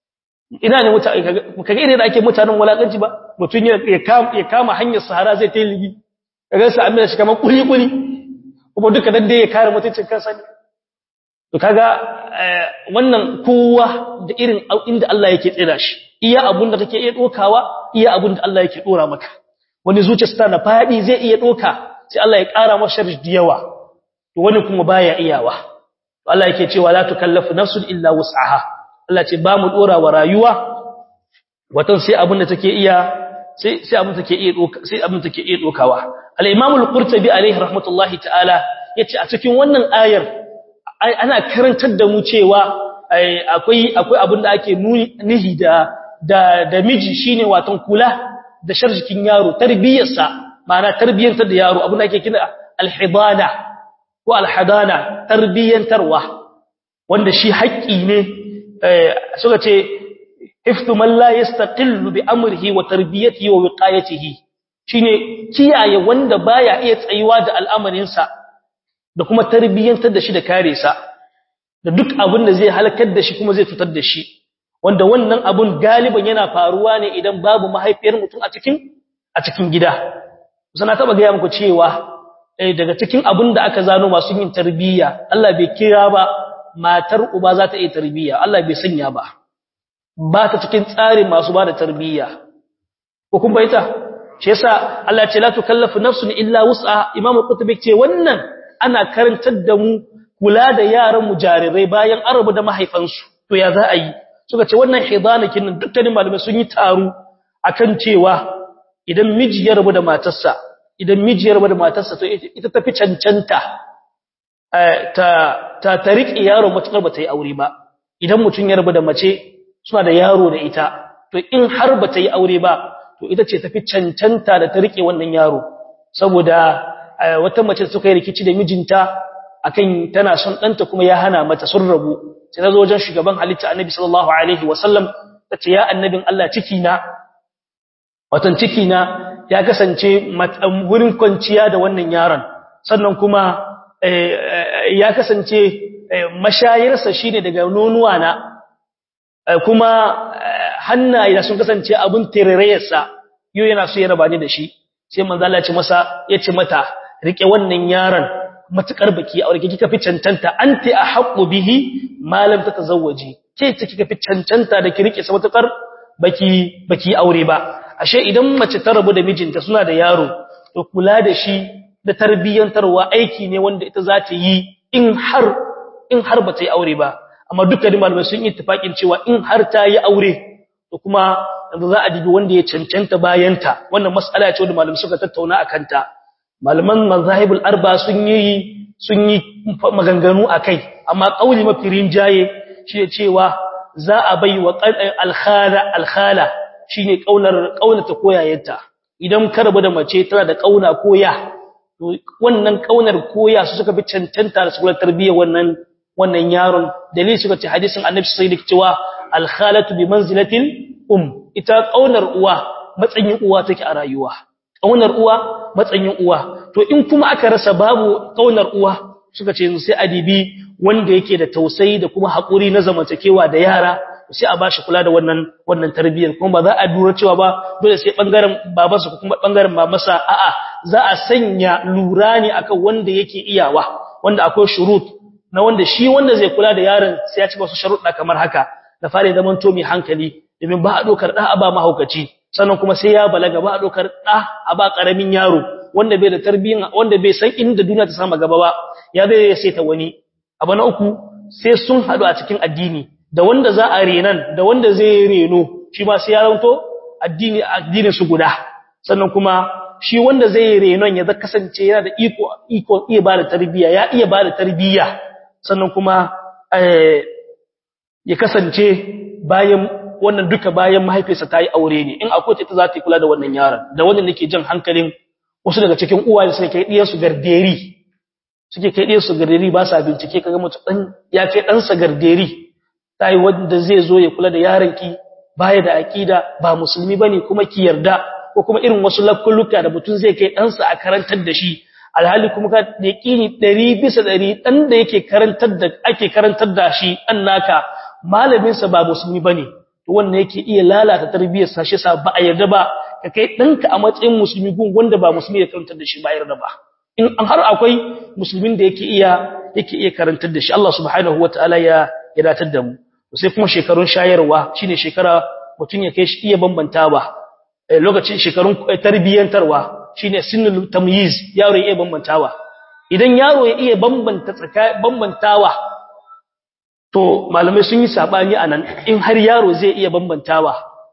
ina ne mutane kaga irin da ake mutanen walakanci ba mutum ya kama ya kama hanyar sahara zai ta ligi kaga sa amina shi kamar kuli kuli kuma duka dan dai ya kare mutuncin kansa ne to kaga wannan kowa da irin inda Allah yake tsira shi iya abun da kake iya dokawa iya abun da Allah yake dora maka wani zuciyarsa na fadi zai iya doka sai Allah ya kara masa sharri da yawa to wani kuma baya iyawa to Allah yake cewa la tukallafu nafsun illa wus'aha Allah ce ba mu dora wa rayuwa watan sai abin da take iya sai sai abin take iya doka sai abin take iya dokawa al-Imam al-Qurtubi alaihi rahmatullahi ta'ala yace a cikin wannan ayar ana karantar da mu cewa akwai akwai abin da ake nihi da da da miji shine watan kula da sharjikin yaro tarbiyarsa ma'ana tarbiyantar da yaro abin da ake kira al-hidana ko al-hadana tarbiyantarwa wanda shi haƙƙi ne suka ce hiftu man la yastaqillu bi amrihi wa tarbiyatihi wa wiqayatihi shine kiyaye wanda baya iya tsayuwa da al'amarinsa da kuma tarbiyantar da shi da kare sa da duk abin da zai halakar da shi kuma zai fitar da shi wanda wannan abun galiban yana faruwa ne idan babu mahaifiyar mutum a cikin a cikin gida sana taba ga muku cewa eh daga cikin abin da aka zano masu yin tarbiyya Allah bai kira ba matar uba za ta yi tarbiyya Allah bai sanya ba ba ta cikin tsarin masu ba da tarbiyya ko kun baita shi yasa Allah ya ce la tukallafu nafsun illa wus'a Imam Qutbi ce wannan ana karantar da mu kula da yaran mu jarirai bayan arabu da mahaifansu to ya za a yi suka ce wannan hidanakin nan dukkanin malamai sun yi taro akan cewa idan miji ya rabu da matarsa idan miji ya rabu da matarsa to ita tafi cancanta ta ta ta riƙe yaro matukar ba ta yi aure ba idan mutum ya rabu da mace suna da yaro da ita to in har ba ta yi aure ba to ita ce tafi cancanta da ta riƙe wannan yaro saboda wata mace suka yi rikici da mijinta akan tana son ɗanta kuma ya hana mata sun rabu sai ta zo wajen shugaban halitta annabi sallallahu alaihi wasallam ta ce ya annabin Allah ciki na watan ciki na ya kasance wurin kwanciya da wannan yaron sannan kuma ya kasance mashayarsa shine daga nonuwa na kuma hannaye da sun kasance abun tirareyarsa yau yana so ya raba ni da shi sai manzo Allah ya ce masa ya ce mata rike wannan yaron matukar baki aure kika fi cancanta anti ahqqu bihi ma lam tatazawwaji ke ce kika fi cancanta da ki rike sa matukar baki baki aure ba ashe idan mace ta rabu da mijinta suna da yaro to kula da shi da tarbiyyantarwa aiki ne wanda ita za ta yi in har in har ba ta yi aure ba amma dukkanin malamai sun yi tafakin cewa in har ta yi aure to kuma yanzu za a dibi wanda ya cancanta bayanta wannan mas'ala ce wanda malamai suka tattauna akan ta malaman mazahibul arba sun yi sun yi maganganu akai amma kauli mafi rinjaye shi ne cewa za a bai wa alkhala alkhala shine kaunar kaunata koyayenta idan ka rabu da mace tana da kauna koya to wannan kaunar koya su suka bi cancanta da sukular tarbiyyar wannan wannan yaron dalili suka ce hadisin annabi sai da cewa alkhalatu bi manzilatil um ita kaunar uwa matsayin uwa take a rayuwa kaunar uwa matsayin uwa to in kuma aka rasa babu kaunar uwa suka ce sai adibi wanda yake da tausayi da kuma hakuri na zamantakewa da yara sai a bashi kula da wannan wannan tarbiyyar kuma ba za a dura cewa ba dole sai bangaren babansa ko kuma bangaren mamarsa a'a za a sanya lura ne akan wanda yake iyawa wanda akwai shurut na wanda shi wanda zai kula da yaron sai ya ci wasu sharuɗa kamar haka da fare zaman to mai hankali domin ba a dokar da a ba mahaukaci sannan kuma sai ya balaga ba a dokar da a ba karamin yaro wanda bai da tarbiyya wanda bai san inda duniya ta sama gaba ba ya zai ya saita wani abu na uku sai sun hadu a cikin addini da wanda za a renan da wanda zai reno shi ma sai ya ranto addini addinin su guda sannan kuma shi wanda zai renon ya kasance yana da iko iko iya ba da tarbiyya ya iya ba da tarbiyya sannan kuma ya kasance bayan wannan duka bayan mahaifiyarsa ta yi aure ne in akwai ita za ta yi kula da wannan yaron da wannan nake jan hankalin wasu daga cikin uwaye suke kai diyar su garderi suke kai diyar su garderi ba sa bincike kaga mutum dan ya kai dan sa garderi tai wanda zai zo ya kula da yaron ki baya da aqida ba musulmi bane kuma ki yarda ko kuma irin wasu lakkulluka da mutun zai kai ɗansa a karantar da shi alhali kuma ka yaqini 100 bisa 100 dan da yake karantar da ake karantar da shi annaka malamin sa ba musulmi bane to wannan yake iya lalata tarbiyyar sa shi sa ba a yarda ba ka kai danka a matsayin musulmi gun wanda ba musulmi ya karantar da shi ba yarda ba in an har akwai musulmin da yake iya yake iya karantar da shi Allah subhanahu wataala ya ya datar da mu sai kuma shekarun shayarwa shine shekara mutun ya kai shi iya bambantawa lokacin shekarun tarbiyyantarwa shine sinnul tamyiz yaro ya iya bambantawa idan yaro ya iya bambanta tsaka bambantawa to malamai sun yi sabani anan in har yaro zai iya bambantawa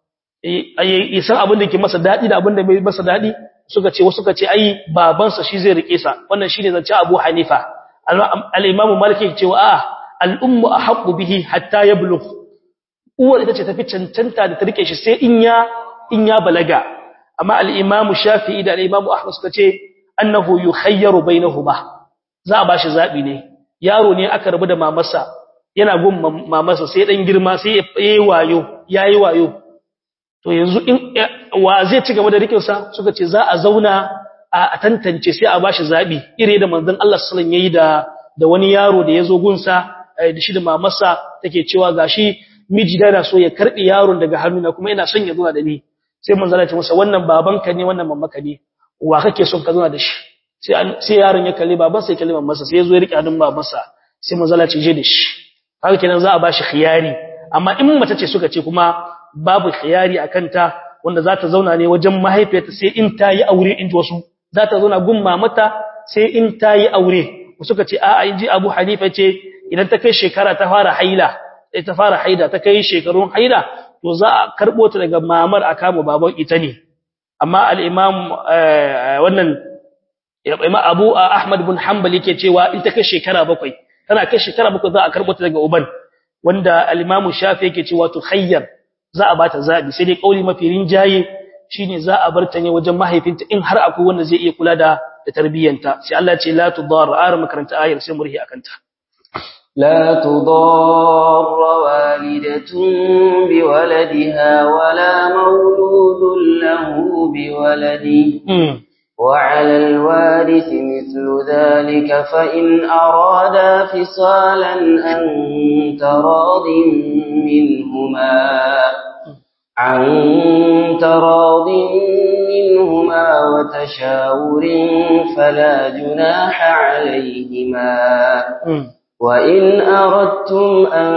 eh san abin da ke masa dadi da abin da bai masa dadi suka ce wasu suka ce ai babansa shi zai rike sa wannan shine zance Abu Hanifa al-Imam Malik ya ce wa a al-ummu ahqqu bihi hatta yablugh uwar ita ce tafi cancanta da ta rike shi sai in ya in ya balaga amma al-Imam Shafi'i da al-Imam Ahmad suka ce annahu yukhayyaru bainahuma za a bashi zabi ne yaro ne aka rabu da mamarsa yana gun mamarsa sai dan girma sai yayi wayo yayi wayo to yanzu in wa zai ci gaba da rikin sa suka ce za a zauna a tantance sai a bashi zabi ire da manzon Allah sallallahu alaihi wasallam yayi da da wani yaro da yazo gunsa da shi da mamarsa take cewa gashi miji da so ya karbi yaron daga hannuna kuma ina son ya zo da ni sai manzon Allah ya ce masa wannan babanka ne wannan mamanka ne wa kake son ka zo da shi sai sai yaron ya kalli babansa ya kalli mamarsa sai ya zo ya rike hannun babansa sai manzon Allah ya ce je da shi haka kenan za a bashi khiyari amma in mace ce suka ce kuma babu khiyari akan ta wanda za ta zauna ne wajen mahaifiyarta sai in ta yi aure in ji wasu za ta zauna gun mamata sai in ta yi aure suka ce a'a in ji Abu Hanifa ce idan ta kai shekara ta fara haila sai ta fara haida ta kai shekarun haila to za a karbo ta daga mamar a kama baban ita ne amma al-imam wannan imam Abu Ahmad bin Hanbal yake cewa in ta kai shekara bakwai tana kai shekara bakwai za a karbo ta daga uban wanda al-imam Shafi yake cewa to khayyar za a bata zabi sai dai kauli mafi rinjaye shine za a bar ta ne wajen mahaifinta in har akwai wanda zai iya kula da da tarbiyyanta sai Allah ce la tudar ar makaranta ayar sai murhi akanta لا تضار والدة بولدها ولا مولود له بولده وعلى الوارث مثل ذلك فإن أرادا فصالا أن تراض منهما عن تراض منهما وتشاور فلا جناح عليهما وإن أردتم أن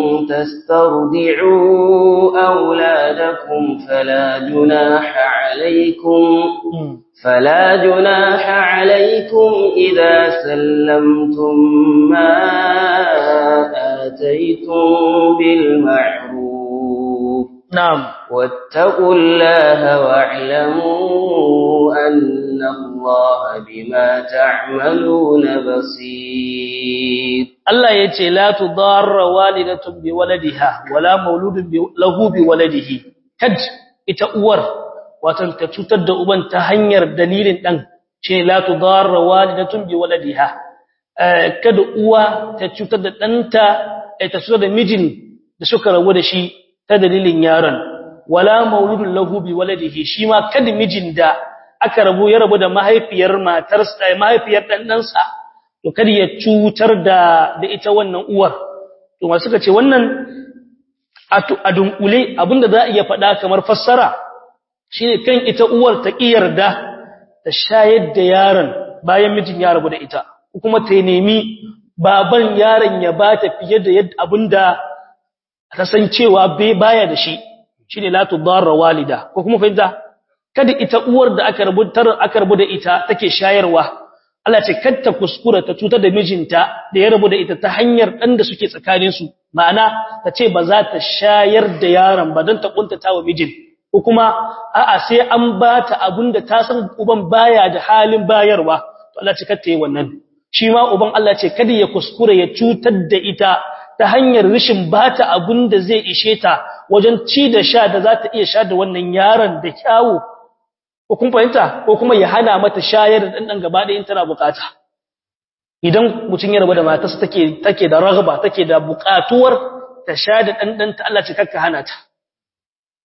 تسترضعوا أولادكم فلا جناح عليكم فلا جناح عليكم إذا سلمتم ما آتيتم بالمعروف نعم واتقوا الله واعلموا أن الله بما تعملون بصير Allah ya ce la tudarra walidatun bi waladiha wala mauludun lahu bi waladihi kad ita uwar watan ta cutar da uban ta hanyar dalilin dan ce la tudarra walidatun bi waladiha kada uwa ta cutar da danta ta cutar da mijin da suka rabu da shi ta dalilin yaron wala mauludun lahu bi waladihi shi ma kada mijin da aka rabu ya rabu da mahaifiyar matarsa mahaifiyar dan dansa to kada ya cutar da da ita wannan uwar to ma suka ce wannan a dunkule abinda za a iya faɗa kamar fassara shine kan ita uwar ta kiyarda ta shayar da yaron bayan mijin ya rabu da ita kuma ta nemi baban yaron ya bata fiye da yadda abinda ta san cewa bai baya da shi shine la tudarra walida ko kuma fahimta kada ita uwar da aka rubutar aka rubu da ita take shayarwa Allah ce ta kuskura ta cutar da mijinta da ya rabu da ita ta hanyar dan da suke tsakanin su ma'ana ta ce ba za ta shayar da yaron ba dan ta kuntata wa mijin ko kuma a'a sai an ba ta abinda ta san uban baya da halin bayarwa to Allah ce ta yi wannan shi ma uban Allah ce kada ya kuskura ya cutar da ita ta hanyar rishin bata abinda zai ishe ta wajen ci da sha da za ta iya sha da wannan yaron da kyawu ko kun fahimta ko kuma ya hana mata shayar da dandan gaba da in tana bukata idan mutun ya rabu da matarsa take take da ragaba take da bukatuwar ta sha da dandan ta Allah ce kakka hana ta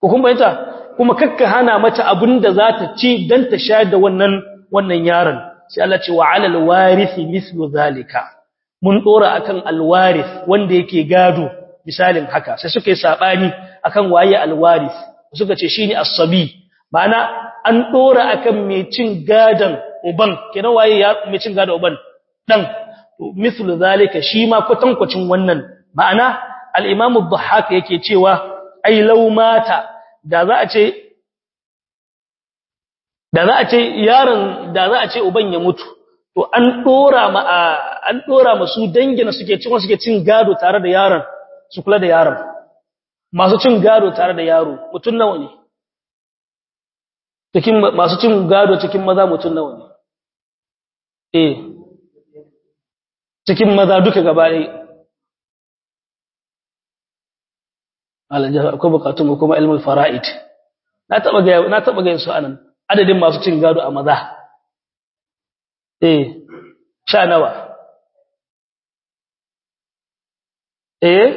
ko kuma ita kuma kakka hana mata abinda za ta ci dan ta shayar da wannan wannan yaron sai Allah ce wa alal warisi mislu zalika mun dora akan alwaris wanda yake gado misalin haka sai suka yi sabani akan waye alwaris suka ce shine as-sabi ma'ana an dora akan mai cin gadan uban kenan waye ya mai cin gadan uban dan mislu zalika shi ma kwatankwacin wannan ma'ana al-imam ad-dhahhak yake cewa ai law mata da za a ce da za a ce yaron da za a ce uban ya mutu to an dora ma an dora masu dangina suke cin suke cin gado tare da yaron su kula da yaron masu cin gado tare da yaro mutun nawa ne cikin masu cin gado cikin maza mutun nawa ne eh cikin maza duka gaba ɗaya alajar akwai bukatun kuma ilmul fara'id na taba ga na taba ga su anan adadin masu cin gado a maza eh sha nawa eh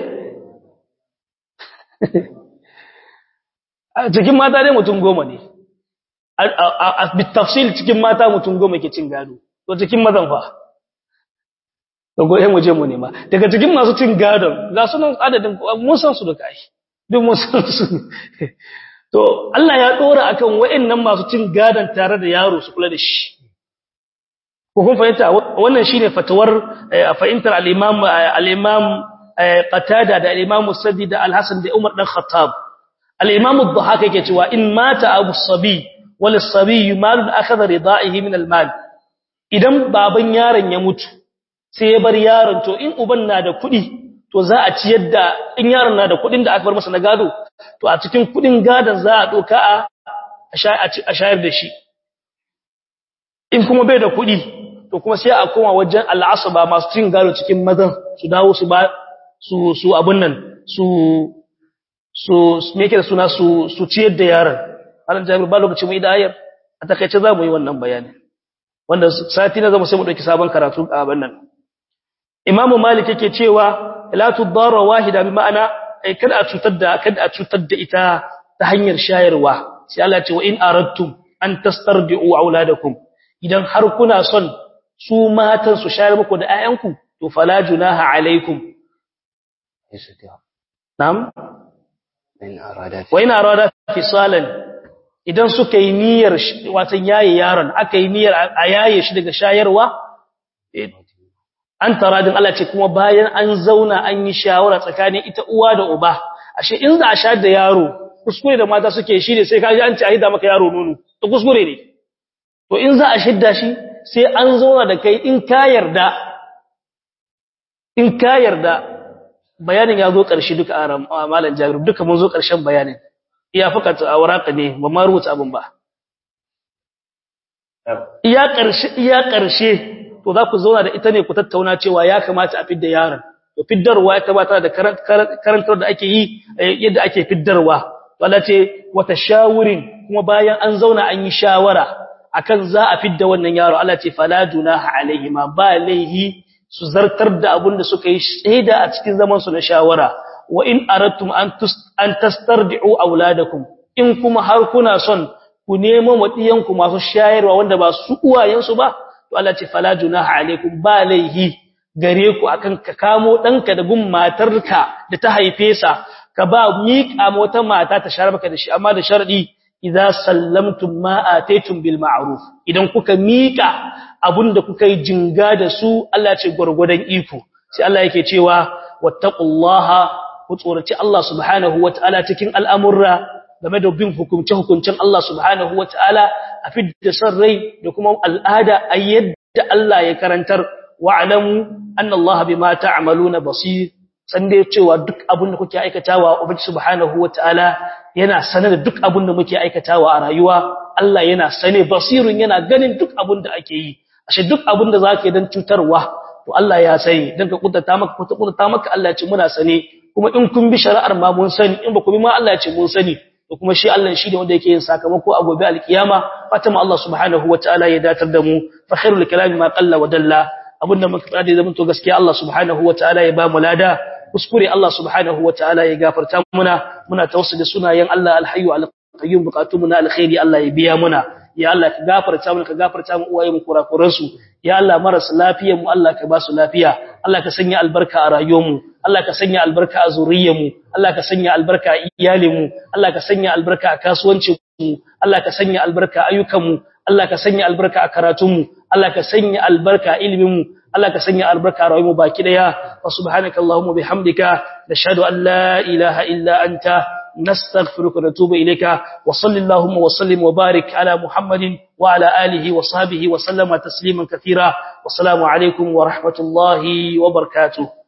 cikin mata dai mutum goma ne a bitafsil cikin mata mutum goma ke cin gado to cikin mazan fa to goye mu je mu nema daga cikin masu cin gadon ga sunan adadin mun san su da kai duk mun san su to Allah ya dora akan wayennan masu cin gadon tare da yaro su kula da shi ko kun fahimta wannan shine fatawar fahimtar al-Imam al-Imam Qatada da al-Imam Sadi da Al-Hasan da Umar dan Khattab al-Imam ad-Dhahhak yake cewa in mata Abu Sabi wal Sabi malun akhadha rida'ihi min al-mal idan baban yaron ya mutu sai ya bar yaron to in uban na da kuɗi to za a ciyar da in yaron na da kuɗin da aka bar masa na gado to a cikin kuɗin gadon za a doka a a shayar da shi in kuma bai da kuɗi to kuma sai a koma wajen al'asaba masu cin gado cikin mazan su dawo su ba su su abun nan su su me yake da suna su su ciyar da yaron alan jabir ba lokacin mu idayar a takaice za mu yi wannan bayanin wanda sati na zama sai mu dauki sabon karatu a bannan imamu malik yake cewa la tudarra wahida bi ma'ana ai kada a cutar da kada a cutar da ita ta hanyar shayarwa sai Allah ya ce wa in aradtum an tastardi'u auladakum idan har kuna son su matan su shayar muku da ayyanku to fala junaha alaikum na'am in arada wa in arada fisalan idan suka yi niyyar watan yaye yaron aka yi niyyar a yaye shi daga shayarwa an taradin Allah ce kuma bayan an zauna an yi shawara tsakanin ita uwa da uba ashe in za a sha da yaro kuskure da mata suke shi ne sai kaji an ce a hida maka yaro nono to kuskure ne to in za a shidda shi sai an zauna da kai in ka yarda in ka yarda bayanin ya zo ƙarshe duka a malam jabir duka mun zo ƙarshen bayanin iya fakata a waraka ne ba ma rubuta abin ba iya ƙarshe iya ƙarshe to za ku zauna da ita ne ku tattauna cewa ya kamata a fidda yaron to fiddarwa ya kamata da karantar da ake yi yadda ake fiddarwa wala ce wata shawurin kuma bayan an zauna an yi shawara akan za a fidda wannan yaro Allah ce fala junaha alaihi ma ba laihi su zartar da abin da suka yi shaida a cikin zaman su na shawara wa in aradtum an an tastardi'u auladakum in kuma har kuna son ku nemo wadiyanku masu shayarwa wanda ba su uwayensu ba to Allah ce fala junaha alaikum ba laihi gare ku akan ka kamo danka da gun matarka da ta haife sa ka ba miƙa wata mata ta share maka da shi amma da sharadi idza sallamtum ma ataytum bil ma'ruf idan kuka miƙa abunda kuka yi jinga da su Allah ce gurgurdan iko sai Allah yake cewa wattaqullaha ku tsoraci Allah subhanahu wataala cikin al'amurra game da bin hukunce hukuncin Allah subhanahu wataala a fidda san rai da kuma al'ada a yadda Allah ya karantar wa'lamu anna Allah bima ta'maluna basir san dai cewa duk abin da kuke aikatawa ubangi subhanahu wataala yana sane da duk abin da muke aikatawa a rayuwa Allah yana sane basirun yana ganin duk abin da ake yi ashe duk abin da zaka yi dan cutarwa to Allah ya sani dan ka kuntata maka ko ta kuntata maka Allah ya ce muna sane kuma in kun bi shari'ar ma mun sani in ba ku bi ma Allah ya ce mun sani to kuma shi Allah shi ne wanda yake yin sakamako a gobe alkiyama fatima Allah subhanahu wataala ya datar da mu fa khairul kalami ma qalla wa dalla abinda muka fada zaman to gaskiya Allah subhanahu wataala ya ba mu lada kuskure Allah subhanahu wataala ya gafarta muna muna tawassuli sunayen Allah alhayyu alqayyum buqatumuna na alkhairi Allah ya biya muna ya Allah ka gafarta mu ka gafarta mu uwaye mu kurakuran su ya Allah marasa lafiyar mu Allah ka ba su lafiya Allah ka sanya albarka a rayuwar mu Allah ka sanya albarka a zuriyar mu Allah ka sanya albarka a iyalin mu Allah ka sanya albarka a kasuwancin mu Allah ka sanya albarka a ayyukan mu Allah ka sanya albarka a karatun mu Allah ka sanya albarka a ilimin mu Allah ka sanya albarka a rayuwar mu baki daya wa subhanakallahumma bihamdika nashhadu an la ilaha illa anta نستغفرك ونتوب إليك وصل اللهم وسلم وبارك على محمد وعلى آله وصحبه وسلم تسليما كثيرا والسلام عليكم ورحمة الله وبركاته